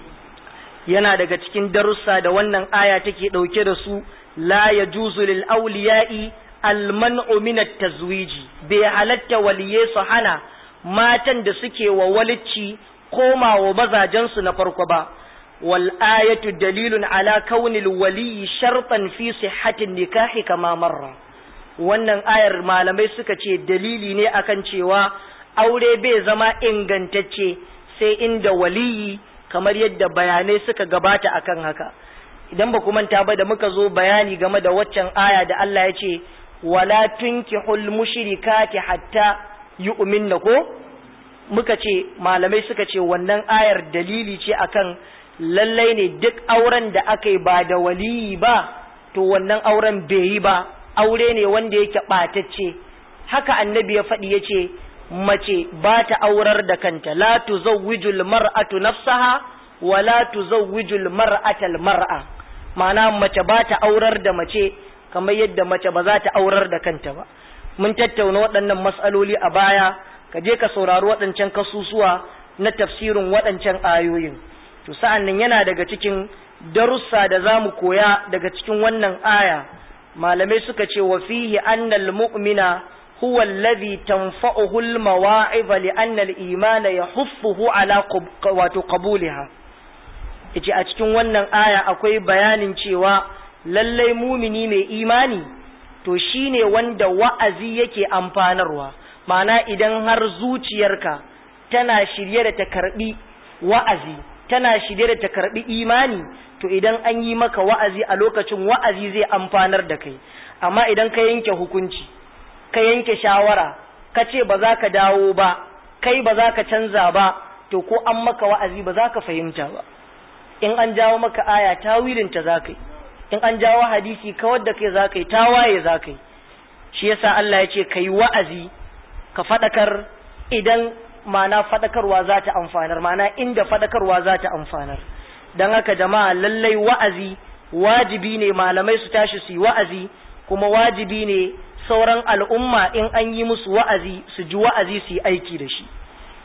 yana daga cikin darussa da wannan aya take ɗauke da su la yajuzu lil awliya'i al-man'u min at-tazwiji bai halatta waliye su hana matan da suke wa walicci koma wa mazajensu na farko ba wal ayatu dalilun ala kaunil waliyi shartan fi sihhatin nikahi kama marra wannan ayar malamai suka ce dalili ne akan cewa aure bai zama ingantacce sai inda waliyi kamar yadda bayanai suka gabata akan haka idan ba ku manta ba da muka zo bayani game da waccan aya da Allah ya ce wala tunkihul mushrikati hatta yu'minna ko muka ce malamai suka ce wannan ayar dalili ce akan lallai ne duk auren da aka yi ba da waliyi ba to wannan auren bai yi ba aure ne wanda yake ɓatacce haka annabi ya faɗi ya ce mace ba ta aurar da kanta la tuzawwijul mar'atu nafsaha wa la tuzawwijul mar'atal mar'a ma'ana mace ba ta aurar da mace kamar yadda mace ba za ta aurar da kanta ba mun tattauna waɗannan matsaloli a baya ka je ka saurari waɗancan kasusuwa na tafsirin waɗancan ayoyin to sa'an nan yana daga cikin darussa da za mu koya daga cikin wannan aya malamai suka ce wa fihi annal mu'mina huwa alladhi tanfa'uhu al-mawa'id li anna al-imana yahuffuhu ala wato qabuliha yace a cikin wannan aya akwai bayanin cewa lallai mumini mai imani to shine wanda wa'azi yake amfanarwa ma'ana idan har zuciyarka tana shirye da ta karbi wa'azi tana shirye da ta karbi imani to idan an yi maka wa'azi a lokacin wa'azi zai amfanar da kai amma idan ka yanke hukunci ka yanke shawara ka ce ba za ka dawo ba kai ba za ka canza ba to ko an maka wa'azi ba za ka fahimta ba in an jawo maka aya tawilinta za ka yi in an jawo hadisi kawar da kai za ka yi tawaye za ka yi shi yasa Allah ya ce ka yi wa'azi ka faɗakar idan ma'ana faɗakarwa za ta amfanar ma'ana inda faɗakarwa za ta amfanar don haka jama'a lallai wa'azi wajibi ne malamai su tashi su yi wa'azi kuma wajibi ne sauran al'umma in an yi musu wa'azi su ji wa'azi su yi aiki da shi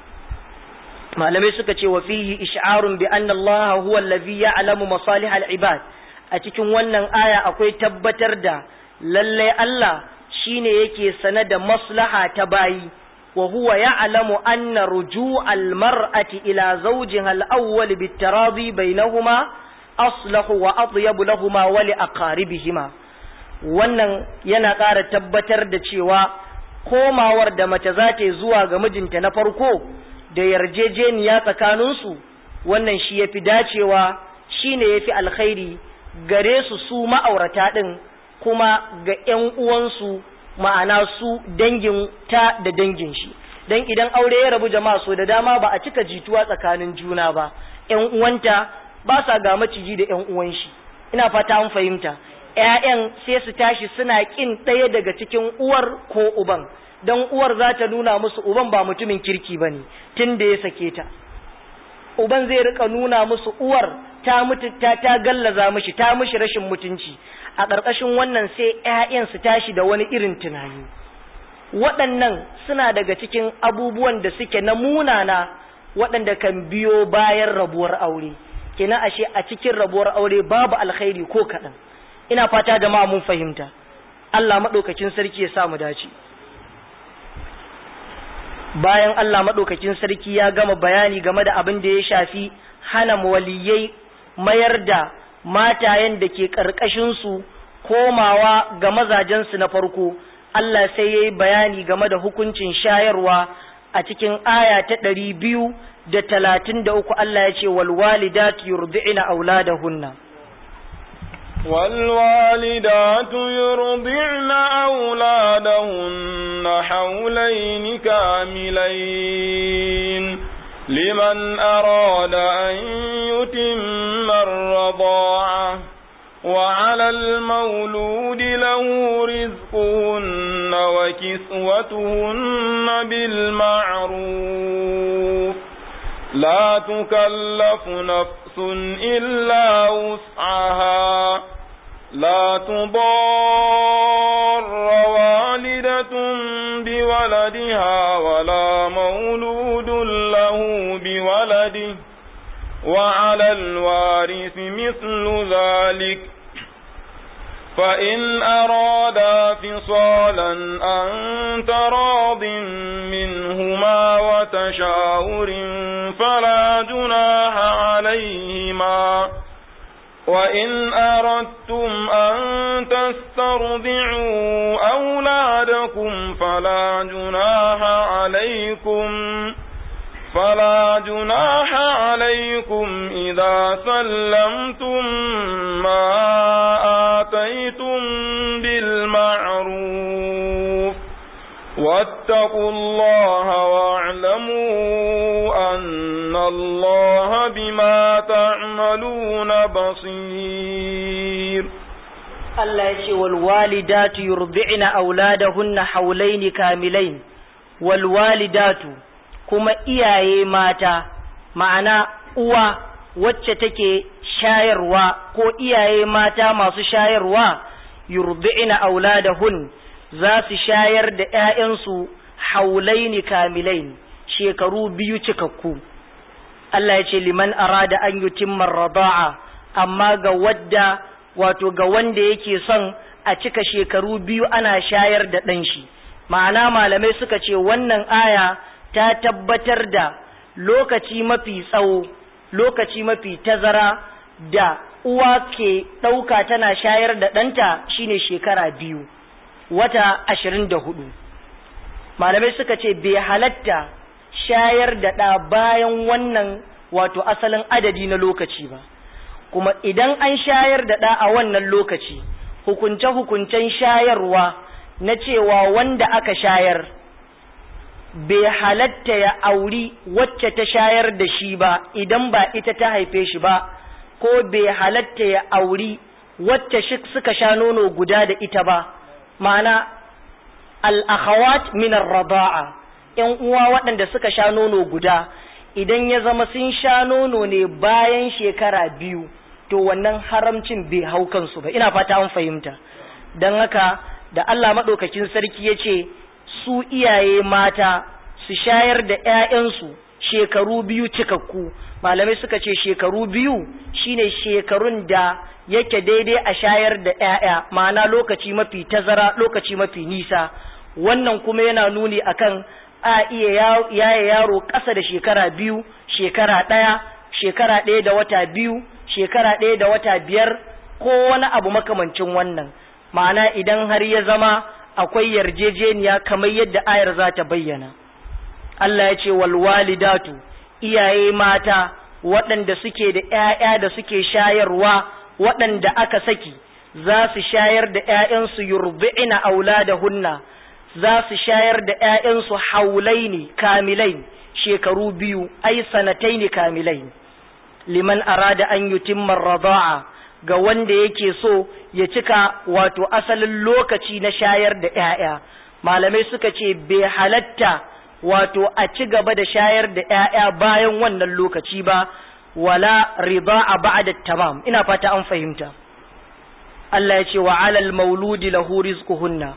malamai suka ce wa fihi ish'arun bi anna Allah huwa allazi ya'lamu masalih al-ibad a cikin wannan aya akwai tabbatar da lallai Allah shine yake sane da maslaha ta bayi wa huwa ya'lamu anna ruju'al mar'ati ila zawjiha al-awwal bit-taradi bainahuma aslahu wa atyabu lahumā wa li aqaribihima wannan yana ƙara tabbatar da cewa komawar da mace za ta yi zuwa ga mijinta na farko da yarjejeniya tsakaninsu wannan shi yafi dacewa shine yafi alkhairi gare su su ma'aurata ɗin kuma ga ‘yan uwansu ma'ana su dangin ta da dangin shi don idan aure ya rabu jama'a so da dama ba a cika jituwa tsakanin juna ba ‘yan uwanta ba sa ga maciji da ‘yan uwan shi ina fata an fahimta ‘ya'yan sai su tashi suna ƙin ɗaya daga cikin uwar ko uban don uwar za ta nuna musu uban ba mutumin kirki ba ne tun da ya sake ta uban zai rika nuna musu uwar ta mutu ta ta gallaza mishi ta mishi rashin mutunci a ƙarƙashin wannan sai ƴaƴan su tashi da wani irin tunani waɗannan suna daga cikin abubuwan da suke na munana waɗanda kan biyo bayan rabuwar aure kenan ashe a cikin rabuwar aure babu alkhairi ko kaɗan ina fata jama'a mun fahimta Allah maɗaukakin sarki ya sa mu dace bayan Allah maɗaukakin sarki ya gama bayani game da abin da ya shafi hana waliyai mayar da matayen da ke ƙarƙashinsu komawa ga mazajensu na farko Allah sai ya yi bayani game da hukuncin shayarwa a cikin aya ta ɗari biyu da talatin da uku Allah ya ce walwalidatu yurdi'ina auladahunna والوالدات يرضعن أولادهن حولين كاملين لمن أراد أن يتم الرضاعة وعلى المولود له رزقهن وكسوتهن بالمعروف لا تكلف نفس إلا وسعها لا تضار والدة بولدها ولا مولود له بولده وعلى الوارث مثل ذلك فإن أرادا فصالا أن تراض منهما وتشاور فلا جناح عليهما وإن أردتم أن تسترضعوا أولادكم فلا جناح عليكم فلا جناح عليكم وإذا سلمتم ما آتيتم بالمعروف واتقوا الله واعلموا أن الله بما تعملون بصير Allah ya ce wal walidatu yurdi'na auladahunna haulaini kamilain wal walidatu kuma iyaye mata ma'ana uwa wacce take shayarwa ko iyaye mata masu shayarwa yurdi'na auladahun za su shayar da ƴaƴansu haulaini kamilain shekaru biyu cikakku Allah ya ce liman arada an yutimma rada'a amma ga wadda wato ga wanda yake son a cika shekaru biyu ana shayar da ɗan shi ma'ana malamai suka ce wannan aya ta tabbatar da lokaci mafi tsawo lokaci mafi tazara da uwa ke ɗauka tana shayar da ɗanta shine shekara biyu wata ashirin da hudu malamai suka ce bai halatta shayar da ɗa bayan wannan wato asalin adadi na lokaci ba kuma idan an shayar da ɗa a wannan lokaci hukunce-hukuncen shayarwa na cewa wanda aka shayar bai halatta ya auri wacce ta shayar da shi ba idan ba ita ta haife shi ba ko bai halatta ya auri wacce suka sha nono guda da ita ba ma'ana al'akhawat minar raba'a ‘yan uwa waɗanda suka sha nono guda idan ya zama sun sha nono ne bayan shekara biyu to wannan haramcin bai hau kansu ba ina fata an fahimta don haka da Allah maɗaukakin sarki ya ce su iyaye mata su shayar da ‘ya'yansu shekaru biyu cikakku malamai suka ce shekaru biyu shine shekarun da yake daidai a shayar da ‘ya'ya ma'ana lokaci mafi tazara lokaci mafi nisa wannan kuma yana nuni akan a iya yaya yaro ƙasa da shekara biyu shekara ɗaya shekara ɗaya da wata biyu shekara ɗaya da wata biyar ko wani abu makamancin wannan ma'ana idan har ya zama akwai yarjejeniya kamar yadda ayar za ta bayyana Allah ya ce wal walidatu iyaye mata waɗanda suke da ‘ya'ya da suke shayarwa waɗanda aka saki za su shayar da ‘ya'yansu yurbi'ina auladahunna za su shayar da ‘ya'yansu haulaini kamilai shekaru biyu ai sanataini kamilai liman arada an yutimma rada'a ga wanda yake so ya cika wato asalin lokaci na shayar da ‘ya'ya malamai suka ce bai halatta wato a ci gaba da shayar da ‘ya'ya bayan wannan lokaci ba wala rida'a ba'da tamam ina fata an fahimta Allah ya ce wa alal mauludi lahu rizquhunna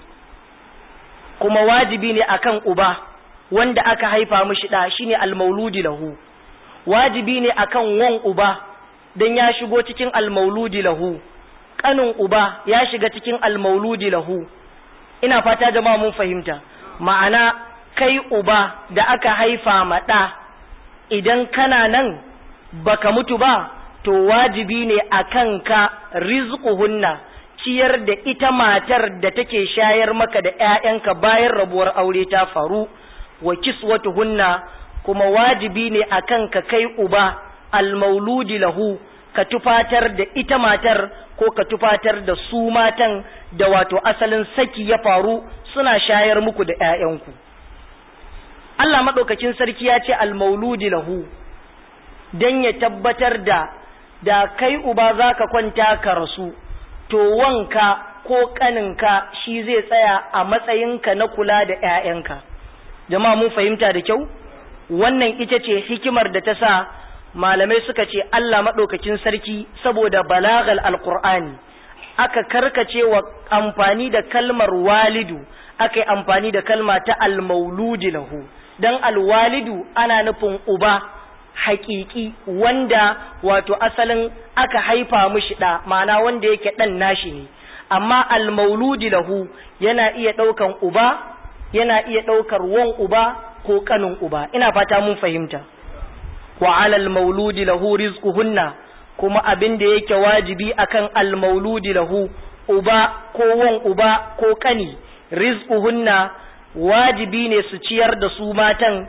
kuma wajibi ne akan uba wanda aka haifa mishi da shine al mauludi lahu wajibi ne akan wan uba dan ya shigo cikin al mauludi lahu kanin uba ya shiga cikin al mauludi lahu ina fata jama'a mun fahimta ma'ana kai uba da aka haifa ma ɗa idan kana nan baka mutu ba to wajibi ne a kanka rizquhunna ciyar da ita matar da take shayar maka da ‘ya'yanka bayan rabuwar aure ta faru wa kiswatuhunna kuma wajibi ne a kanka kai uba almauludi lahu ka tufatar da ita matar ko ka tufatar da su matan da wato asalin saki ya faru suna shayar muku da ‘ya'yanku. Allah maɗaukakin sarki ya ce almauludi lahu don ya tabbatar da da kai uba za ka kwanta ka rasu to wanka ko ƙaninka shi zai tsaya a matsayinka na kula da ‘ya'yanka jama'a mun fahimta da kyau wannan ita ce hikimar da ta sa malamai suka ce Allah maɗaukakin sarki saboda balagal alƙur'ani aka karkace wa amfani da kalmar walidu aka yi amfani da kalma ta almauludi lahu dan alwalidu ana nufin uba haƙiƙi wanda wato asalin aka haifa mishi ɗa ma'ana wanda yake ɗan nashi ne amma almauludi lahu yana iya ɗaukan uba yana iya ɗaukar wan uba ko ƙanin uba ina fata mun fahimta wa alal mauludi lahu rizquhunna kuma abin da yake wajibi akan almauludi lahu uba ko wan uba ko ƙani rizquhunna wajibi ne su ciyar da su matan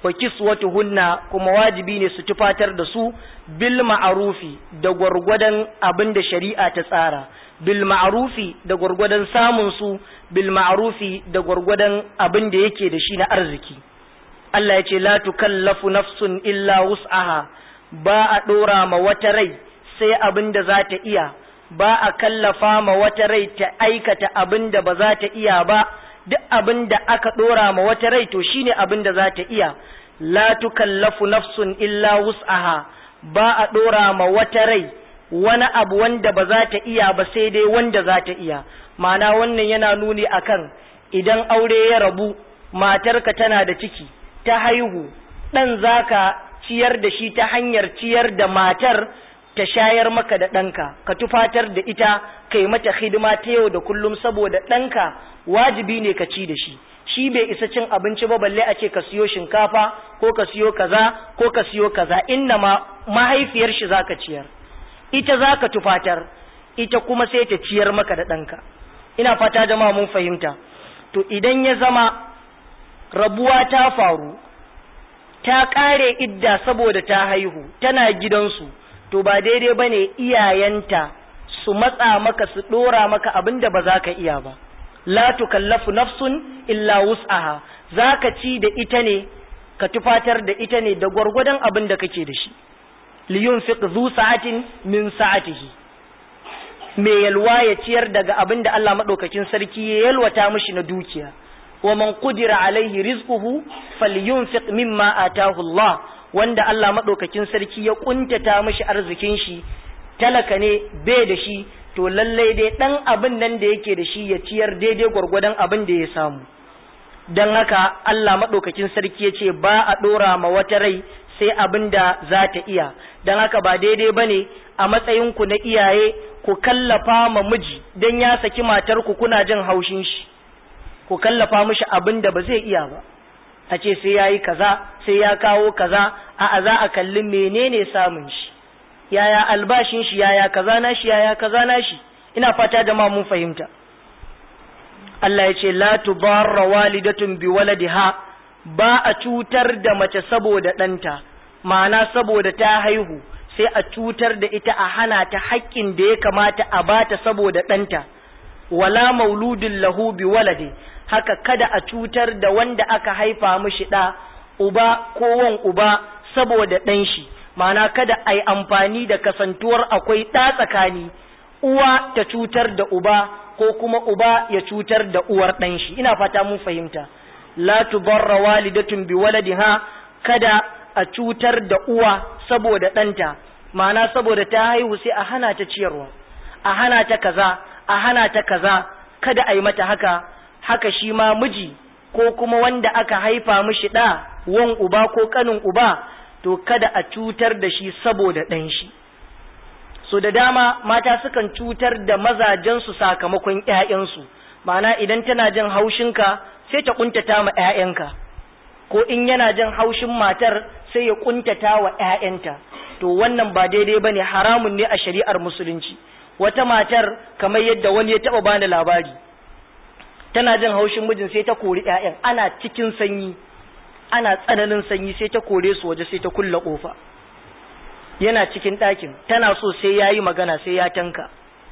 wa kiswatuhunna kuma wajibi ne su tufatar da su bil ma'arufi da gwargwadon abin da shari'a ta tsara bil ma'arufi da gwargwadon samun su bil ma'arufi da gwargwadon abin da yake da shi na arziki Allah ya ce la tukallafu nafsun illa wus'aha ba a dora ma wata rai sai abin da za ta iya ba a kallafa ma wata rai ta aikata abin da ba za ta iya ba duk abin da aka dora ma wata rai to shine abin da za ta iya la tukallafu nafsun illa wus'aha ba a dora ma wata rai wani abu wanda ba za ta iya ba sai dai wanda za ta iya ma'ana wannan yana nuni akan idan aure ya rabu matarka tana da ciki ta haihu ɗan zaka ciyar da shi ta hanyar ciyar da matar ta shayar maka da ɗanka ka tufatar da ita ka yi mata hidima ta yau da kullum saboda ɗanka wajibi ne ka ci da shi shi bai isa cin abinci ba balle a ce ka siyo shinkafa ko ka siyo kaza ko ka siyo kaza inna ma mahaifiyar shi zaka ciyar ita zaka tufatar ita kuma sai ta ciyar maka da ɗanka ina fata jama'a mun fahimta to idan ya zama rabuwa ta faru ta ƙare idda saboda ta haihu tana gidansu to ba daidai ba ne iyayenta su matsa maka su ɗora maka abin da ba za ka iya ba la tukallafu nafsun illa wus'aha za ka ci da ita ne ka tufatar da ita ne da gwargwadon abin da kake da shi liyun fiq zu sa'atin min sa'atihi me yalwa ya ciyar daga abin da Allah madaukakin sarki ya yalwata mishi na dukiya wa man qudira alaihi rizquhu falyunfiq mimma atahu Allah wanda Allah madaukakin sarki ya kuntata mishi arzikin shi talaka ne bai da shi to lallai dai dan abin nan da yake da shi ya ciyar daidai gwargwadon abin da ya samu dan haka Allah madaukakin sarki ya ce ba a dora ma wata rai sai abin da za ta iya dan haka ba daidai bane a matsayin ku na iyaye ku kallafa ma miji dan ya saki matar ku kuna jin haushin shi ku kallafa mishi abin da ba zai iya ba a ce sai ya yi kaza sai ya kawo kaza a za a kalli menene samun shi yaya albashin shi yaya kaza na shi yaya kaza na shi ina fata da ma mun fahimta Allah ya ce la tubarra walidatun bi waladiha ba a cutar da mace saboda ɗanta ma'ana saboda ta haihu sai a cutar da ita a hana ta haƙƙin da ya kamata a bata saboda ɗanta wala mauludin lahu bi walade haka kada a cutar da wanda aka haifa mishi ɗa uba ko wan uba saboda ɗan shi ma'ana kada a yi amfani da kasantuwar akwai ɗa tsakani uwa ta cutar da uba ko kuma uba ya cutar da uwar ɗan shi ina fata mun fahimta la tubarra walidatun bi waladiha kada a cutar da uwa saboda ɗanta ma'ana saboda ta haihu sai a hana ta ciyarwa a hana ta kaza a hana ta kaza kada a yi mata haka haka shi ma miji ko kuma wanda aka haifa mishi ɗa wan uba ko ƙanin uba to kada a cutar da shi saboda ɗan shi so da dama mata sukan cutar da mazajensu sakamakon ‘ya'yansu ma'ana idan tana jin haushinka sai ta ƙuntata ma ‘ya'yanka ko in yana jin haushin matar sai ya ƙuntata wa ‘ya'yanta to wannan ba daidai ba ne haramun ne a shari'ar musulunci wata matar kamar yadda wani ya taɓa bani labari tana jin haushin mijin sai ta kori ‘ya'yan ana cikin sanyi ana tsananin sanyi sai ta kore su waje sai ta kulla ƙofa yana cikin ɗakin tana so sai ya yi magana sai ya tanka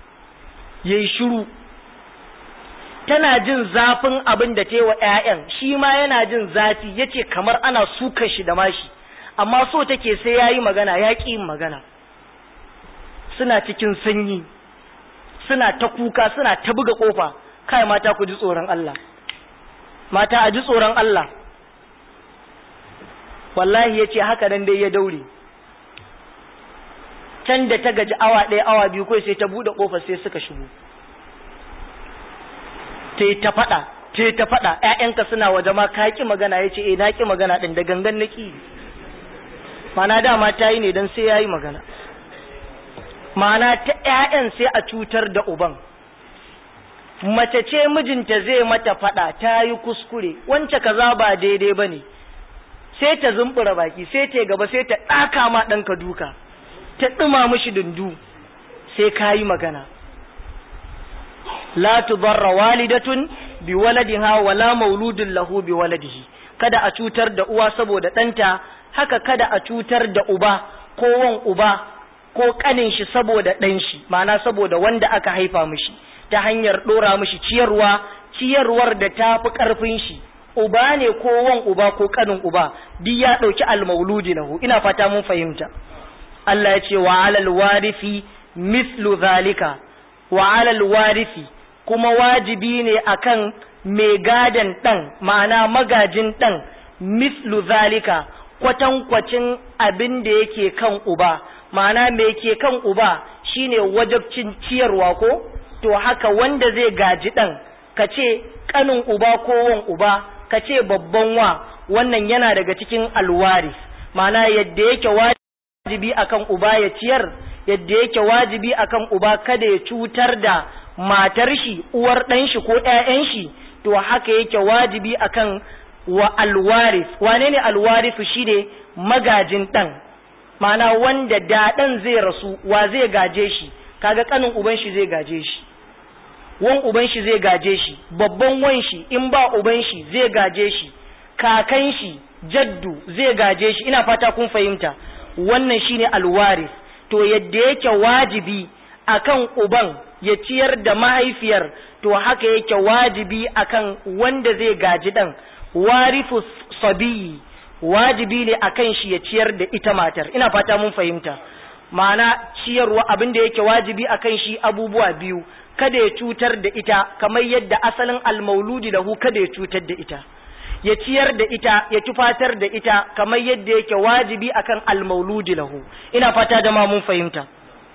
ya yi shiru tana jin zafin abin da ta yi wa ‘ya'yan shi ma yana jin zafi ya ce kamar ana sukan shi da mashi amma so take sai ya yi magana ya ƙi yin magana suna cikin sanyi suna ta kuka suna ta buga ƙofa kai mata ku ji tsoron Allah mata a ji tsoron Allah wallahi ya ce haka nan dai ya daure can da ta gaji awa ɗaya awa biyu kai sai ta buɗe ƙofar sai suka shigo ta ta faɗa ta ta faɗa ƴaƴanka suna waje ma ka ƙi magana ya ce eh na ƙi magana ɗin da gangan na ƙi mana dama ta yi ne don sai ya yi magana mana ta ƴaƴan sai a cutar da uban mace ce mijinta zai mata faɗa ta yi kuskure wance kaza ba daidai ba ne sai ta zumbura baki sai ta gaba sai ta ɗaka ma ɗanka duka ta ɗuma mishi dundu sai ka yi magana la tubarra walidatun bi waladiha wala mauludun lahu bi waladihi kada a cutar da uwa saboda ɗanta haka kada a cutar da uba ko wan uba ko ƙanin shi saboda ɗan shi ma'ana saboda wanda aka haifa mishi ta hanyar ɗora mishi ciyarwa ciyarwar da ta fi ƙarfin shi uba ne ko wan uba ko ƙanin uba duk ya ɗauki almauludi lahu ina fata mun fahimta Allah ya ce wa alal warifi mislu zalika wa alal warifi kuma wajibi ne akan mai gadan ɗan ma'ana magajin ɗan mislu zalika kwatankwacin abin da yake kan uba ma'ana mai ke kan uba shine wajabcin ciyarwa ko to haka wanda zai gaji ɗan ka ce ƙanin uba ko wan uba ka ce babban wa wannan yana daga cikin alwaris ma'ana yadda yake wajibi akan uba ya ciyar yadda yake wajibi akan uba kada ya cutar da matar shi uwar ɗan shi ko ƴaƴan shi to haka yake wajibi akan wa alwaris wane ne alwarisu shine magajin ɗan ma'ana wanda da ɗan zai rasu wa zai gaje shi kaga kanin uban shi zai gaje shi wan uban shi zai gaje shi babban wan shi in ba uban shi zai gaje shi kakan shi jaddu zai gaje shi ina fata kun fahimta wannan shine alwaris to yadda yake wajibi akan uban ya ciyar da mahaifiyar to haka yake wajibi akan wanda zai gaji dan warifu sabiyi wajibi ne akan shi ya ciyar da ita matar ina fata mun fahimta ma'ana ciyarwa abin da yake wajibi akan shi abubuwa biyu kada ya cutar da ita kamar yadda asalin almauludi lahu kada ya cutar da ita ya ciyar da ita ya tufatar da ita kamar yadda yake wajibi akan almauludi lahu ina fata da ma mun fahimta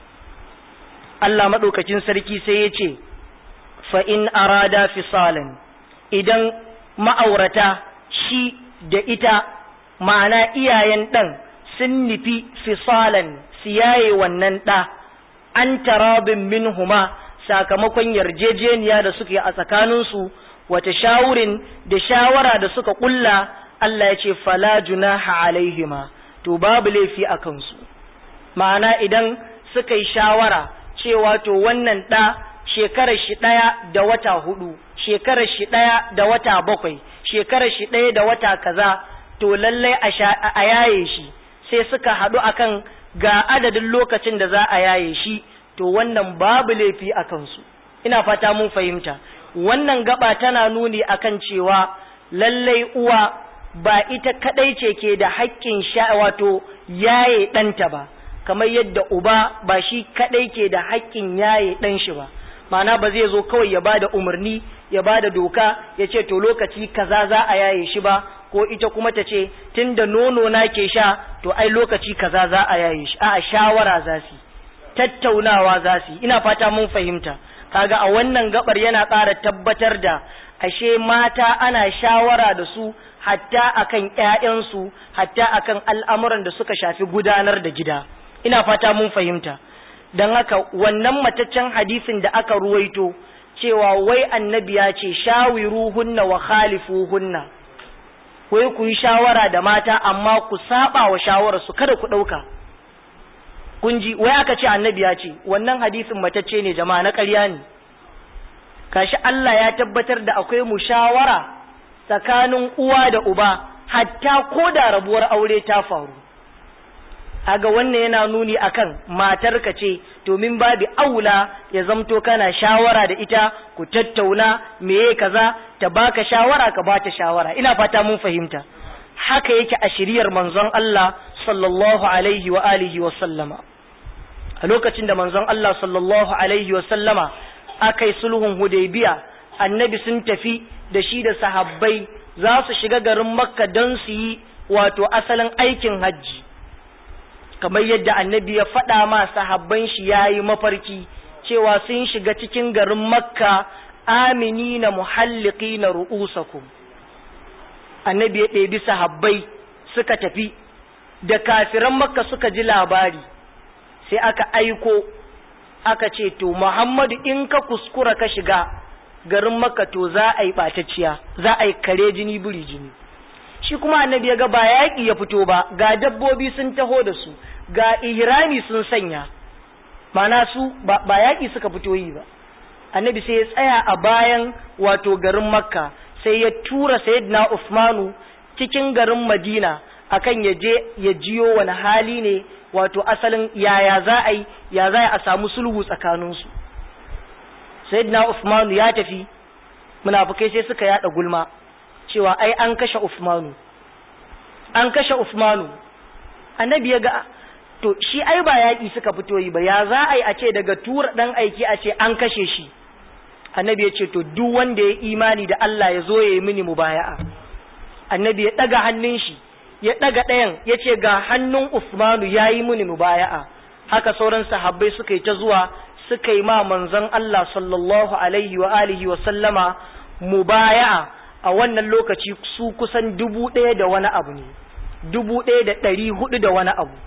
Allah madaukakin sarki sai ya ce fa in arada fisalan idan ma'aurata shi da ita ma'ana iyayen ɗan sun nufi fisalan siyaye wannan ɗa an tarabin minhuma sakamakon yarjejeniya da suke a tsakaninsu wata shawurin da shawara da suka ƙulla Allah ya ce fala junaha alaihima to babu laifi a kansu ma'ana idan suka yi shawara cewa to wannan ɗa shekarar shi ɗaya da wata hudu shekarar shi ɗaya da wata bakwai shekarar shi ɗaya da wata kaza to lallai a yaye shi sai suka haɗu akan ga adadin lokacin da za a yaye shi to wannan babu laifi a kansu ina fata mun fahimta wannan gaba tana nuni akan cewa lallai uwa ba ita kadai ce ke da haƙƙin sha wato yaye ɗanta ba kamar yadda uba ba shi kadai ke da haƙƙin yaye ɗan shi ba ma'ana ba zai zo kawai ya bada umarni ya bada doka ya ce to lokaci kaza za a yaye shi ba ko ita kuma ta ce tunda nono na ke sha to ai lokaci kaza za a yaye shi a'a shawara za su tattaunawa za su ina fata mun fahimta kaga a wannan gabar yana ƙara tabbatar da ashe mata ana shawara da su hatta akan ƴaƴansu hatta akan al'amuran da suka shafi gudanar da gida ina fata mun fahimta don haka wannan mataccen hadisin da aka ruwaito cewa wai annabi ya ce shawiruhunna wa khalifuhunna wai ku yi shawara da mata amma ku saba wa shawararsu kada ku ɗauka kun ji wai aka ce annabi ya ce wannan hadisin matacce ne jama'a na ƙarya ne kashi Allah ya tabbatar da akwai mushawara tsakanin uwa da uba hatta ko da rabuwar aure ta faru aga wannan yana nuni akan matarka ce domin babu aula ya zamto kana shawara da ita ku tattauna meye kaza ta baka shawara ka bata shawara ina fata mun fahimta haka yake a shiriyar manzon Allah sallallahu alaihi wa alihi wa sallama a lokacin da manzon Allah sallallahu alaihi wa sallama aka yi sulhun hudaybiya annabi sun tafi da shi da sahabbai za su shiga garin makka don su yi wato asalin aikin hajji kamar yadda annabi ya faɗa ma sahabban shi ya yi mafarki cewa sun shiga cikin garin makka amini na muhalliki na ru'usakum annabi ya ɗebi sahabbai suka tafi da kafiran makka suka ji labari sai aka aiko aka ce to muhammadu in ka kuskura ka shiga garin makka to za a yi ɓatacciya za a yi kare jini buri jini shi kuma annabi ya ga ba yaƙi ya fito ba ga dabbobi sun taho da su ga ihrami sun sanya mana su ba yaƙi suka fito yi ba annabi sai ya tsaya a bayan wato garin makka sai ya tura sayyidina usmanu cikin garin madina akan ya je ya jiyo wani hali ne wato asalin yaya za a yi ya za a samu sulhu tsakaninsu sayyidina usmanu ya tafi munafukai sai suka yada gulma cewa ai an kashe usmanu an kashe usmanu annabi ya ga to shi ai ba yaƙi suka fito yi ba ya za a yi a ce daga tura ɗan aiki a ce an kashe shi annabi ya ce to duk wanda ya imani da Allah ya zo ya yi mini mubaya'a annabi ya ɗaga hannun shi ya ɗaga ɗayan ya ce ga hannun Usmanu ya yi mini mubaya'a haka sauran sahabbai suka yi ta zuwa suka yi ma manzon Allah sallallahu alaihi wa alihi wa sallama mubaya'a a wannan lokaci su kusan dubu ɗaya da wani abu ne dubu ɗaya da ɗari hudu da wani abu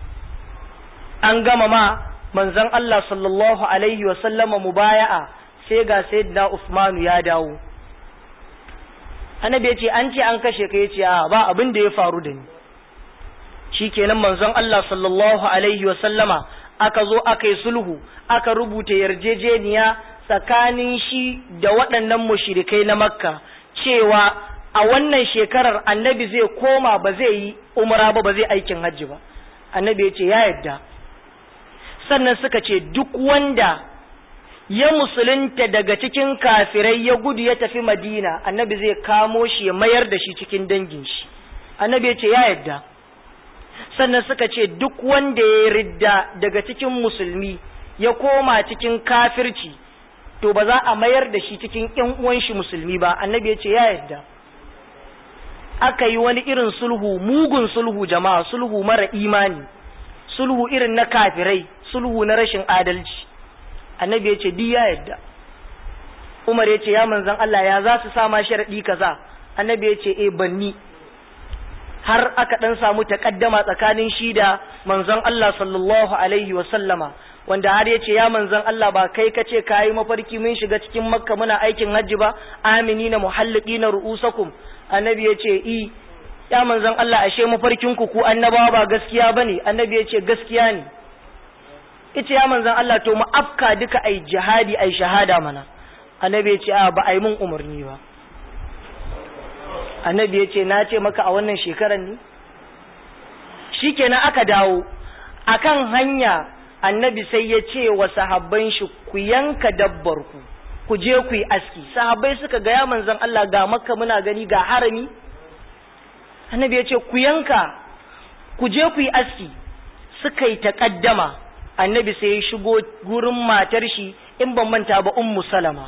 an gama ma manzon Allah sallallahu alaihi wa sallama mubaya'a sai ga sayyidina Usmanu ya dawo annabi ya ce an ce an kashe ka yace a ba abin da ya faru da ni shikenan manzon Allah sallallahu alaihi wa sallama aka zo aka yi sulhu aka rubuta yarjejeniya tsakanin shi da waɗannan mushrikai na makka cewa a wannan shekarar annabi zai koma ba zai yi umra ba ba zai aikin hajji ba annabi ya ce ya yadda sannan suka ce duk wanda ya musulunta daga cikin kafirai ya gudu ya tafi madina annabi zai kamo shi ya mayar da shi cikin dangin shi annabi ya ce ya yadda sannan suka ce duk wanda ya ridda daga cikin musulmi ya koma cikin kafirci to ba za a mayar da shi cikin ƴan uwan shi musulmi ba annabi ya ce ya yadda aka yi wani irin sulhu mugun sulhu jama'a sulhu mara imani sulhu irin na kafirai sulhu na rashin adalci annabi ya ce di ya yadda umar ya ce ya manzan Allah ya za su sama sharaɗi kaza annabi ya ce e banni har aka ɗan samu taƙaddama tsakanin shi da manzon Allah sallallahu alaihi wa sallama wanda har ya ce ya manzon Allah ba kai ka ce ka yi mafarki mun shiga cikin makka muna aikin hajji ba amini na muhalliki na ru'usakum annabi ya ce i ya manzon Allah ashe mafarkin ku ku annabawa ba gaskiya bane annabi ya ce gaskiya ne ita ya manzan Allah to mu afka duka ai jihadi ai shahada mana annabi ya ce a ba ai mun umarni ba annabi ya ce na ce maka a wannan shekarar ne shikenan aka dawo akan hanya annabi sai ya ce wa sahabban shi ku yanka dabbar ku ku je ku yi aski sahabbai suka ga ya manzan Allah ga makka muna gani ga harami annabi ya ce ku yanka ku je ku yi aski suka yi taƙaddama annabi sai ya shigo gurin matar shi in ban manta ba ummu salama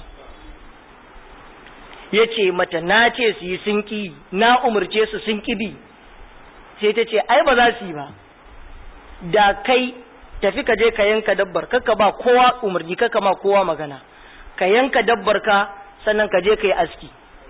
ya ce mata na ce su yi sun ƙi na umarce su sun ƙi bi sai ta ce ai ba za su yi ba da kai tafi ka je ka yanka dabbar kaka ba kowa umarni kaka ma kowa magana ka yanka dabbar ka sannan ka je ka yi aski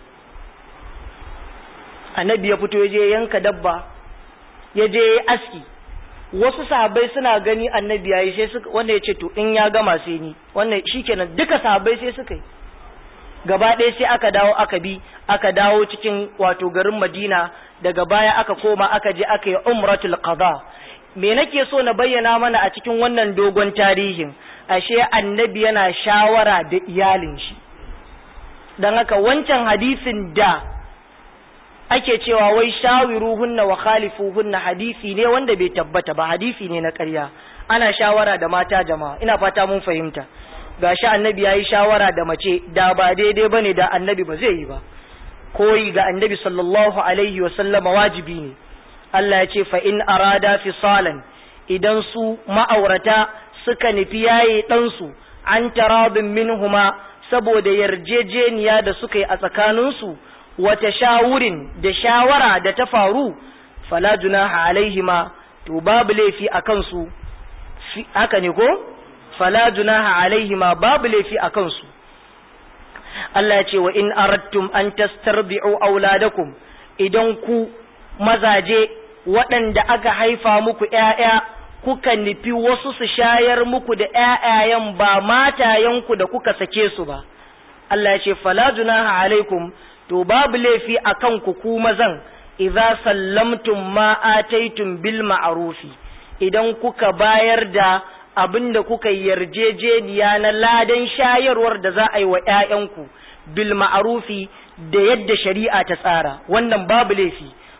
annabi ya fito ya je yanka dabba ya je ya aski wasu sahabbai suna gani annabi yayi sai suka wanda ya ce to in ya gama sai ni wannan shikenan duka sahabbai sai suka yi gaba ɗaya sai aka dawo aka bi aka dawo cikin wato garin Madina daga baya aka koma aka je aka yi umratul qada me nake so na bayyana mana a cikin wannan dogon tarihin ashe annabi yana shawara da iyalin shi dan haka wancan hadisin da ake cewa wai shawiruhunna wa khalifuhunna hadisi ne wanda bai tabbata ba hadisi ne na ƙarya ana shawara da mata jama'a ina fata mun fahimta gashi annabi yayi shawara da mace da ba daidai bane da annabi ba zai yi ba koyi ga annabi sallallahu alaihi wa sallama wajibi ne Allah ya ce fa in arada fisalan idan su ma'aurata suka nufi yaye ɗansu an tarabin minhuma saboda yarjejeniya da suka yi a tsakaninsu wata shawurin da shawara da ta faru fala junaha alaihima to babu laifi a kansu haka ne ko fala junaha alaihima babu laifi a kansu Allah ya ce wa in aradtum an tastarbi'u auladakum idan ku mazaje waɗanda aka haifa muku ƴaƴa kuka nufi wasu su shayar muku da ƴaƴayen ba matayenku da kuka sake su ba Allah ya ce fala junaha alaikum to babu laifi akan ku ku mazan idza sallamtum ma ataitum bil ma'rufi idan kuka bayar da abinda kuka yarjejeniya na ladan shayarwar da za a yi wa ƴaƴanku bil ma'rufi da yadda shari'a ta tsara wannan babu laifi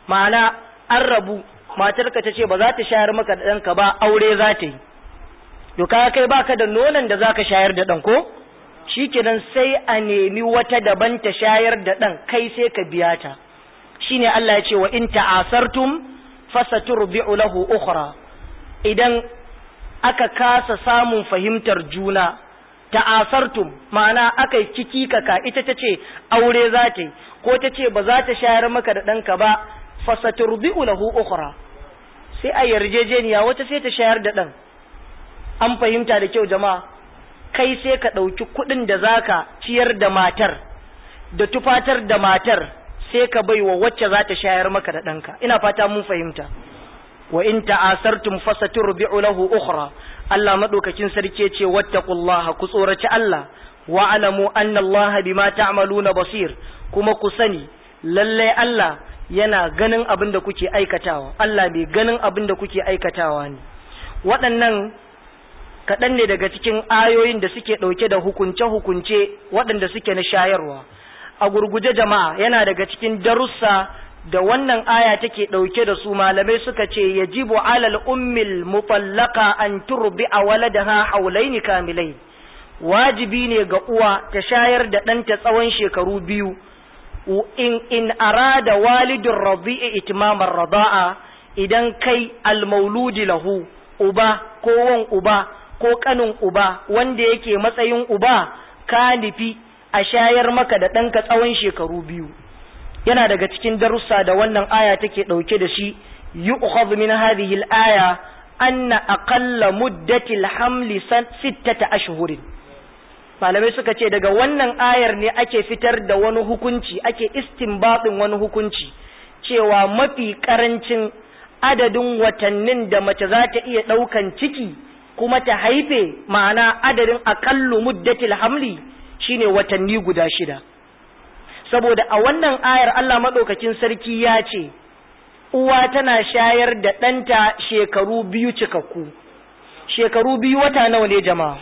ma'ana an rabu matarka ta ce ba za ta shayar maka da ɗanka ba aure za ta yi to ka kai baka da nonon da zaka shayar da ɗan ko shikenan sai a nemi wata daban ta shayar da ɗan kai sai ka biya ta shine Allah ya ce wa in ta'asartum fasaturbi'u lahu ukhra idan aka kasa samun fahimtar juna ta'asartum ma'ana aka yi kiki kaka ita ta ce aure za ta yi ko ta ce ba za ta shayar maka da ɗanka ba fasaturbi'u lahu ukhra sai a yarjejeniya wata sai ta shayar da ɗan an fahimta da kyau jama'a kai sai ka ɗauki kuɗin da zaka ciyar da matar da tufatar da matar sai ka bai wa wacce za ta shayar maka da ɗanka ina fata mun fahimta wa in ta'asartum fasaturbi'u lahu ukhra Allah madaukakin sarki ce wattaqullaha ku tsoraci Allah wa alamu anna Allah bima ta'maluna basir kuma ku sani lalle Allah yana ganin abin da kuke aikatawa Allah bai ganin abin da kuke aikatawa ne waɗannan kaɗan ne daga cikin ayoyin da suke ɗauke da hukunce-hukunce waɗanda suke na shayarwa a gurguje jama'a yana daga cikin darussa da wannan aya take ɗauke da su malamai suka ce yajibu alal ummil mutallaka an turbi a waladaha haulaini kamilai wajibi ne ga uwa ta shayar da ɗanta tsawon shekaru biyu in in arada walidin rabi'i itmamar rada'a idan kai almauludi lahu uba ko wan uba ko kanin uba wanda yake matsayin uba ka nufi a shayar maka da ɗanka tsawon shekaru biyu yana daga cikin darussa da wannan aya take ɗauke da shi yu'khadhu min hadhihi al-aya anna aqalla muddati al-hamli sittata ashhurin malamai suka ce daga wannan ayar ne ake fitar da wani hukunci ake istinbatin wani hukunci cewa mafi karancin adadin watannin da mace za ta iya ɗaukan ciki kuma ta haife ma'ana adadin aƙallu muddatil hamli shine watanni guda shida saboda a wannan ayar Allah maɗaukakin sarki ya ce uwa tana shayar da ɗanta shekaru biyu cikakku shekaru biyu wata nawa ne jama'a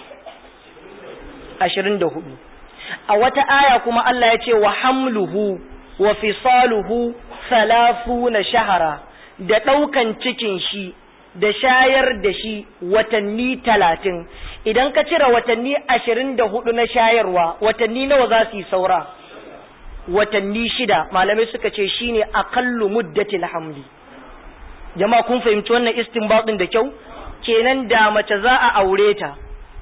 ashirin da hudu a wata aya kuma Allah ya ce wa hamluhu wa fisaluhu salafu na shahara da ɗaukan cikin shi da shayar da shi watanni talatin idan ka cire watanni ashirin da hudu na shayarwa watanni nawa za su yi saura watanni shida malamai suka ce shine aqallu muddatil hamli jama'a kun fahimci wannan istinbatin da kyau kenan da mace za a aure ta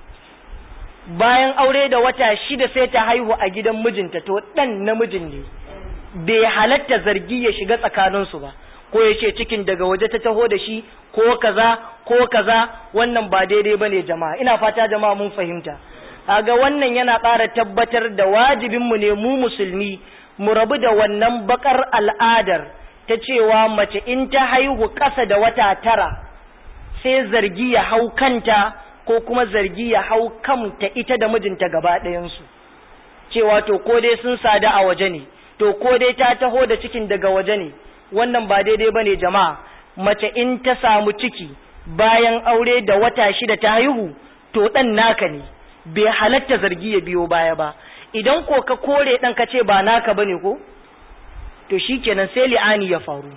bayan aure da wata shida sai ta haihu a gidan mijinta to dan namijin ne bai halatta zargi ya shiga tsakaninsu ba ko ya ce cikin daga waje ta taho da shi ko kaza ko kaza wannan ba daidai bane jama'a ina fata jama'a mun fahimta kaga wannan yana ƙara tabbatar da wajibinmu ne mu musulmi mu rabu da wannan bakar al'adar ta cewa mace in ta haihu ƙasa da wata tara sai zargi ya hau kanta ko kuma zargi ya hau kanta ita da mijinta gaba ɗayansu cewa to ko dai sun sada a waje ne to ko dai ta taho da cikin daga waje ne wannan ba daidai bane jama'a mace in ta samu ciki bayan aure da wata shida ta haihu to ɗan naka ne bai halatta zargi ya biyo baya ba idan ko ka kore ɗan ka ce ba naka bane ko to shikenan sai li'ani ya faru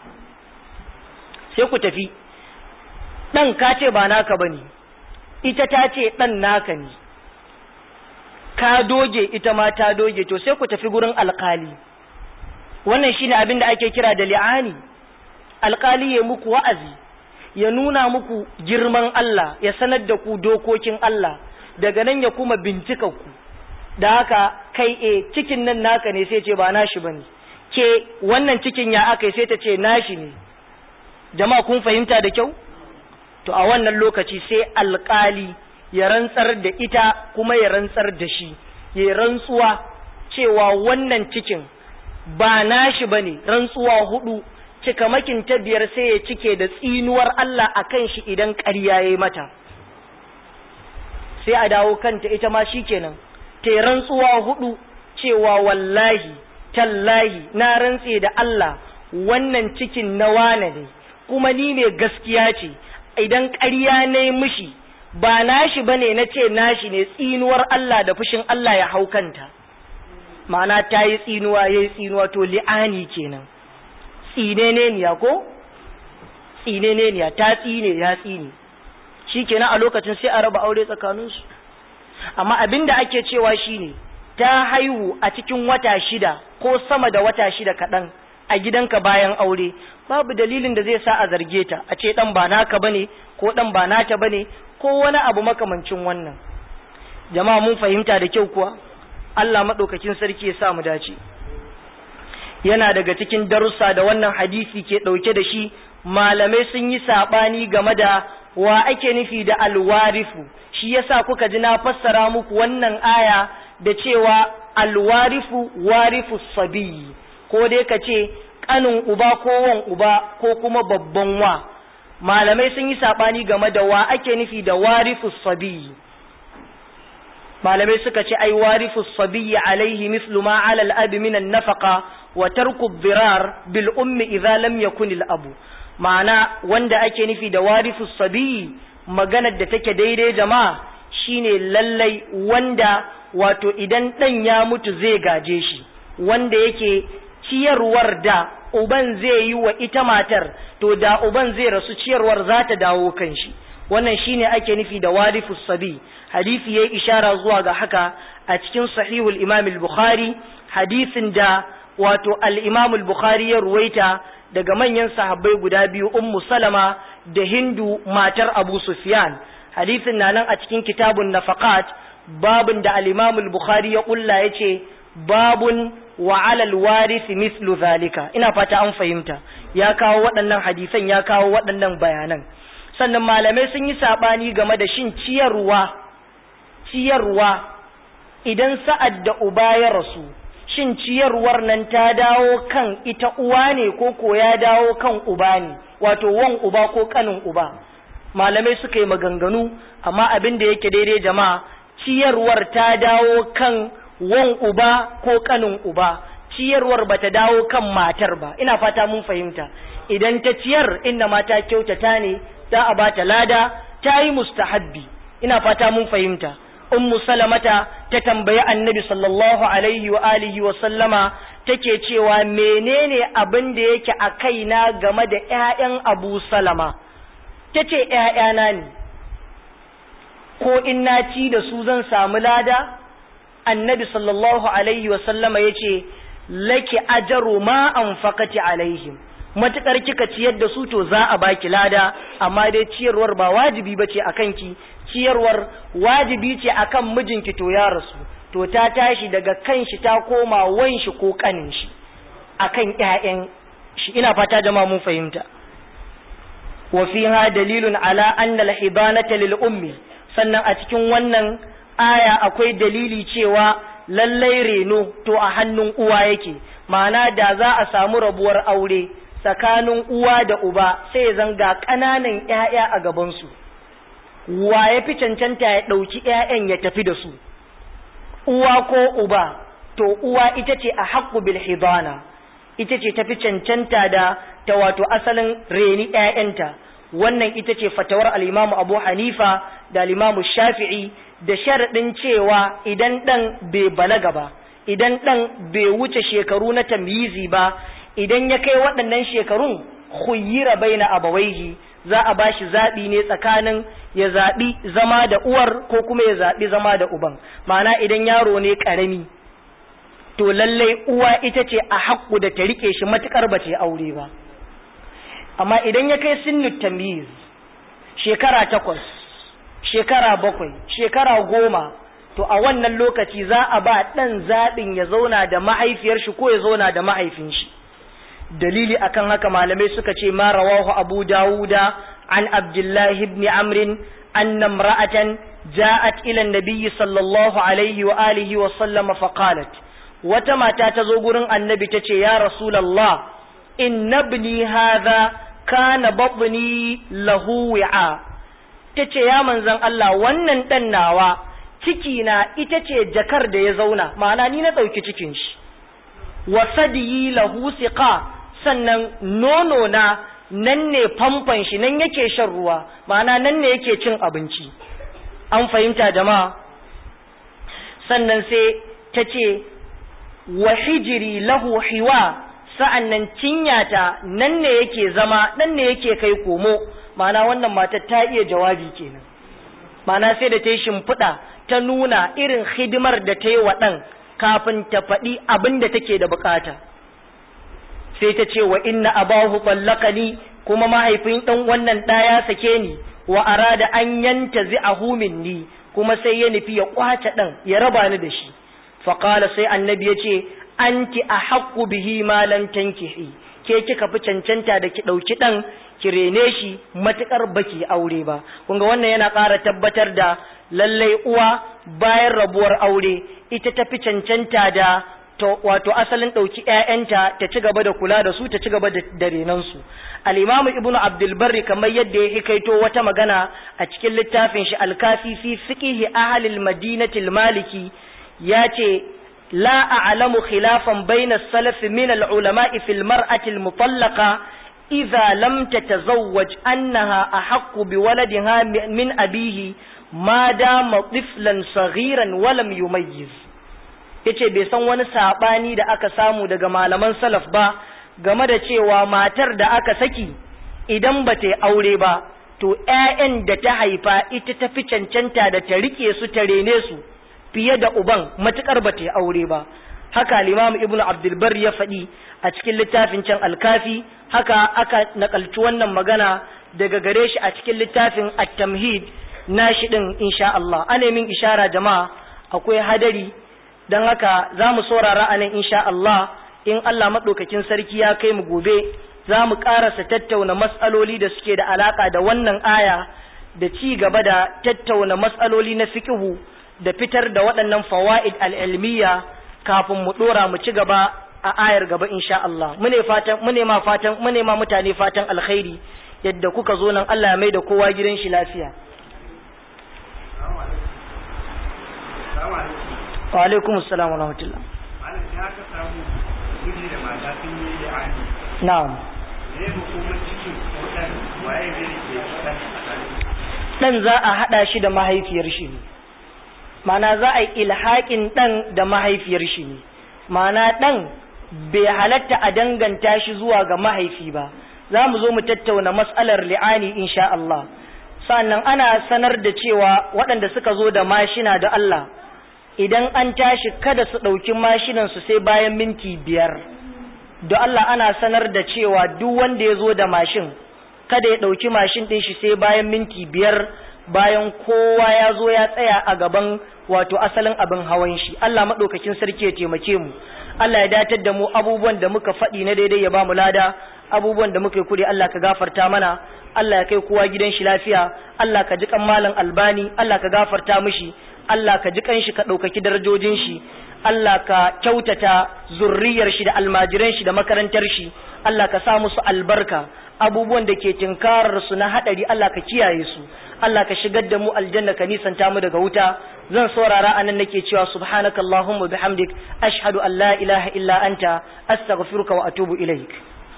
sai ku tafi ɗan ka ce ba naka bane ita ta ce ɗan naka ne ka doge ita ma ta doge to sai ku tafi gurin alkali wannan shine abin da ake kira da li'ani alkali ya muku wa'azi ya nuna muku girman Allah ya sanar da ku dokokin Allah daga nan ya kuma bincika ku da haka kai e cikin nan naka ne sai ce ba nashi bane ke wannan cikin ya aka sai ta ce nashi ne jama'a kun fahimta da kyau to a wannan lokaci sai alkali ya rantsar da ita kuma ya rantsar da shi ya rantsuwa cewa wannan cikin ba nashi bane rantsuwa hudu cikamakin ta biyar sai ya cike da tsinuwar Allah akan shi idan ƙarya yayi mata sai a dawo kanta ita ma shikenan ta rantsuwa hudu cewa wallahi tallahi na rantse da Allah wannan cikin na wane ne kuma ni mai gaskiya ce idan ƙarya ne mishi ba nashi bane na ce nashi ne tsinuwar Allah da fushin Allah ya hau kanta ma'ana ta yi tsinuwa ya yi tsinuwa to li'ani kenan tsineneniya ko tsineneniya ta tsine ya tsine shikenan a lokacin sai a raba aure tsakaninsu amma abin da ake cewa shine ta haihu a cikin wata shida ko sama da wata shida kaɗan a gidanka bayan aure babu dalilin da zai sa a zarge ta a ce ɗan ba naka bane ko ɗan ba nata bane ko wani abu makamancin wannan jama'a mun fahimta da kyau kuwa Allah maɗaukakin sarki ya sa mu dace yana daga cikin darussa da wannan hadisi ke ɗauke da shi malamai sun yi saɓani game da wa ake nufi da alwarifu shi yasa kuka ji na fassara muku wannan aya da cewa alwarifu warifu sabiyi ko dai ka ce kanin uba ko wan uba ko kuma babban wa malamai sun yi sabani game da wa ake nufi da warifu sabiyi malamai suka ce ai warifu sabiyi alaihi mislu ma ala al-abi min an-nafaqa wa tarku ad-dirar bil ummi idza lam yakun al-abu ma'ana wanda ake nufi da warifu sabiyi maganar da take daidai jama'a shine lallai wanda wato idan ɗan ya mutu zai gaje shi wanda yake ciyarwar da uban zai yi wa ita matar to da uban zai rasu ciyarwar za ta dawo kan shi wannan shine ake nufi da warifus sabi hadisi yayi ishara zuwa ga haka a cikin sahihul imam al-bukhari hadisin da wato al-imam al-bukhari ya ruwaita daga manyan sahabbai guda biyu ummu salama da hindu matar abu sufyan hadisin na nan a cikin kitabun nafaqat babun da al-imam al-bukhari ya kulla yace babun wa alal warith mithlu zalika ina fata an fahimta ya kawo waɗannan hadisan ya kawo waɗannan bayanan sannan malamai sun yi sabani game da shin ciyarwa ciyarwa idan sa'ad da uba ya rasu shin ciyarwar nan ta dawo kan ita uwa ne ko ko ya dawo kan uba ne wato wan uba ko kanin uba malamai suka yi maganganu amma abin da yake daidai jama'a ciyarwar ta dawo kan wan uba ko kanin uba ciyarwar bata dawo kan matar ba ina fata mun fahimta idan ta ciyar inda mata kyautata ne za a bata lada ta yi mustahabbi ina fata mun fahimta ummu salamata ta tambayi annabi sallallahu alaihi wa alihi wa sallama take cewa menene abin da yake a kaina game da ƴaƴan abu salama tace ƴaƴana ne ko in na ci da su zan samu lada annabi sallallahu alaihi wa sallama yace laki ajaru ma anfaqati alaihim matukar kika ciyar da su to za a baki lada amma dai ciyarwar ba wajibi bace akan ki ciyarwar wajibi ce akan mijinki to ya rasu to ta tashi daga kan shi ta koma wan shi ko kanin shi akan ƴaƴan shi ina fata jama'a mun fahimta wa fiha dalilun ala anna al-hibanata lil ummi sannan a cikin wannan aya akwai dalili cewa lallai reno to a hannun uwa yake ma'ana da za a samu rabuwar aure tsakanin uwa da uba sai zanga ƙananan ƴaƴa a gabansu wa ya fi cancanta ya ɗauki ƴaƴan ya tafi da su uwa ko uba to uwa ita ce a haƙƙu bil hidana ita ce tafi cancanta da ta wato asalin reni ƴaƴanta wannan ita ce fatawar al-Imam Abu Hanifa da al-Imam Shafi'i da sharaɗin cewa idan ɗan bai balaga ba idan ɗan bai wuce shekaru na tamyizi ba idan ya kai waɗannan shekarun khuyira baina abawaihi za a bashi zaɓi ne tsakanin ya zaɓi zama da uwar ko kuma ya zaɓi zama da uban ma'ana idan yaro ne ƙarami to lallai uwa ita ce a haƙƙu da ta riƙe shi matuƙar ba ce aure ba amma idan ya kai sinnu tamyiz shekara takwas shekara bakwai shekara goma to a wannan lokaci za a ba ɗan zaɓin ya zauna da mahaifiyar shi ko ya zauna da mahaifin shi dalili akan haka malamai suka ce ma rawahu abu dawuda an abdullahi ibn amrin anna imra'atan ja'at ila an-nabiy sallallahu alaihi wa alihi wa sallam fa qalat wata mata ta zo gurin annabi ta ce ya rasulullah inna ibni hadha kana batni lahu wi'a ta ce ya manzan Allah wannan ɗan nawa ciki na ita ce jakar da ya zauna ma'ana ni na ɗauki cikin shi wa sadiyi lahu siqa sannan nono na nan ne famfan shi nan yake shan ruwa ma'ana nan ne yake cin abinci an fahimta jama'a sannan sai ta ce wa hijiri lahu hiwa sa'an nan cinyata nan ne yake zama nan ne yake kai komo ma'ana wannan matar ta iya jawabi kenan ma'ana sai da ta yi shimfiɗa ta nuna irin hidimar da ta yi wa ɗan kafin ta faɗi abin da take da bukata sai ta ce wa inna abahu ni kuma mahaifin ɗan wannan ɗa ya sake ni wa arada an yanta zi'ahu minni kuma sai ya nufi ya kwace ɗan ya raba ni da shi faƙala sai annabi ya ce anti a haƙƙu bihi ma lam tankihi ke kika fi cancanta da ki ɗauki ɗan ki rene shi matuƙar baki aure ba kun ga wannan yana ƙara tabbatar da lallai uwa bayan rabuwar aure ita ta fi cancanta da to wato asalin ɗauki ‘ya'yanta ta ci gaba da kula da su ta ci gaba da renansu al'imamu ibnu abdulbarri kamar yadda ya hikaito wata magana a cikin littafin shi alkafi fi fiqihi ahalil madinatil maliki ya ce la a'lamu khilafan bayna salaf min al-ulama'i fil mar'ati al-mutallaqa idza lam tatazawwaj annaha ahaqqu bi waladiha min abihi ma dama tiflan saghiran wa lam yumayyiz yace bai san wani sabani da aka samu daga malaman salaf ba game da cewa matar da aka saki idan ba ta yi aure ba to ƴaƴan da ta haifa ita ta fi cancanta da ta rike su ta rene su fiye da uban matukar ba ta yi aure ba haka limamu ibn abdulbar ya faɗi a cikin littafin can alkafi haka aka nakalci wannan magana daga gare shi a cikin littafin at-tamhid nashi din insha Allah ana min ishara jama'a akwai hadari don haka za mu saurara a nan insha Allah in Allah maɗaukakin sarki ya kai mu gobe za mu ƙarasa tattauna matsaloli da suke da alaƙa da wannan aya da ci gaba da tattauna matsaloli na fiƙihu da fitar da waɗannan fawa'id al'ilmiya kafin mu ɗora mu ci gaba a ayar gaba insha Allah mune fatan mune ma fatan mune ma mutane fatan alkhairi yadda kuka zo nan Allah ya mai da kowa gidan shi lafiya wa alaikum assalam wa rahmatullah malam ya ka samu miji da mata sun yi da ani na'am ne hukumar cikin kodan waye zai rike dan dan za a hada shi da mahaifiyar shi ne mana za a yi ilhaƙin dan da mahaifiyar shi ne mana dan bai halatta a danganta shi zuwa ga mahaifi ba za mu zo mu tattauna mas'alar li'ani insha Allah sannan ana sanar da cewa waɗanda suka zo da mashina da Allah idan an tashi kada su ɗauki mashinansu sai bayan minti biyar da Allah ana sanar da cewa duk wanda ya zo da mashin kada ya ɗauki mashin ɗin shi sai bayan minti biyar bayan kowa ya zo ya tsaya a gaban wato asalin abin hawan shi Allah maɗaukakin sarki ya taimake mu Allah ya datar da mu abubuwan da muka faɗi na daidai ya ba mu lada abubuwan da muka yi kuri Allah ka gafarta mana Allah ya kai kowa gidan shi lafiya Allah ka ji kan malam albani Allah ka gafarta mishi Allah ka ji kanshi ka ɗaukaki darajojin shi Allah ka kyautata zurriyar shi da almajiran shi da makarantar shi Allah ka sa musu albarka abubuwan da ke tinkarar su na hadari Allah ka kiyaye su Allah ka shigar da mu aljanna ka nisanta mu daga wuta zan saurara anan nake cewa subhanakallahumma bihamdik ashhadu an la ilaha illa anta astaghfiruka wa atubu ilaik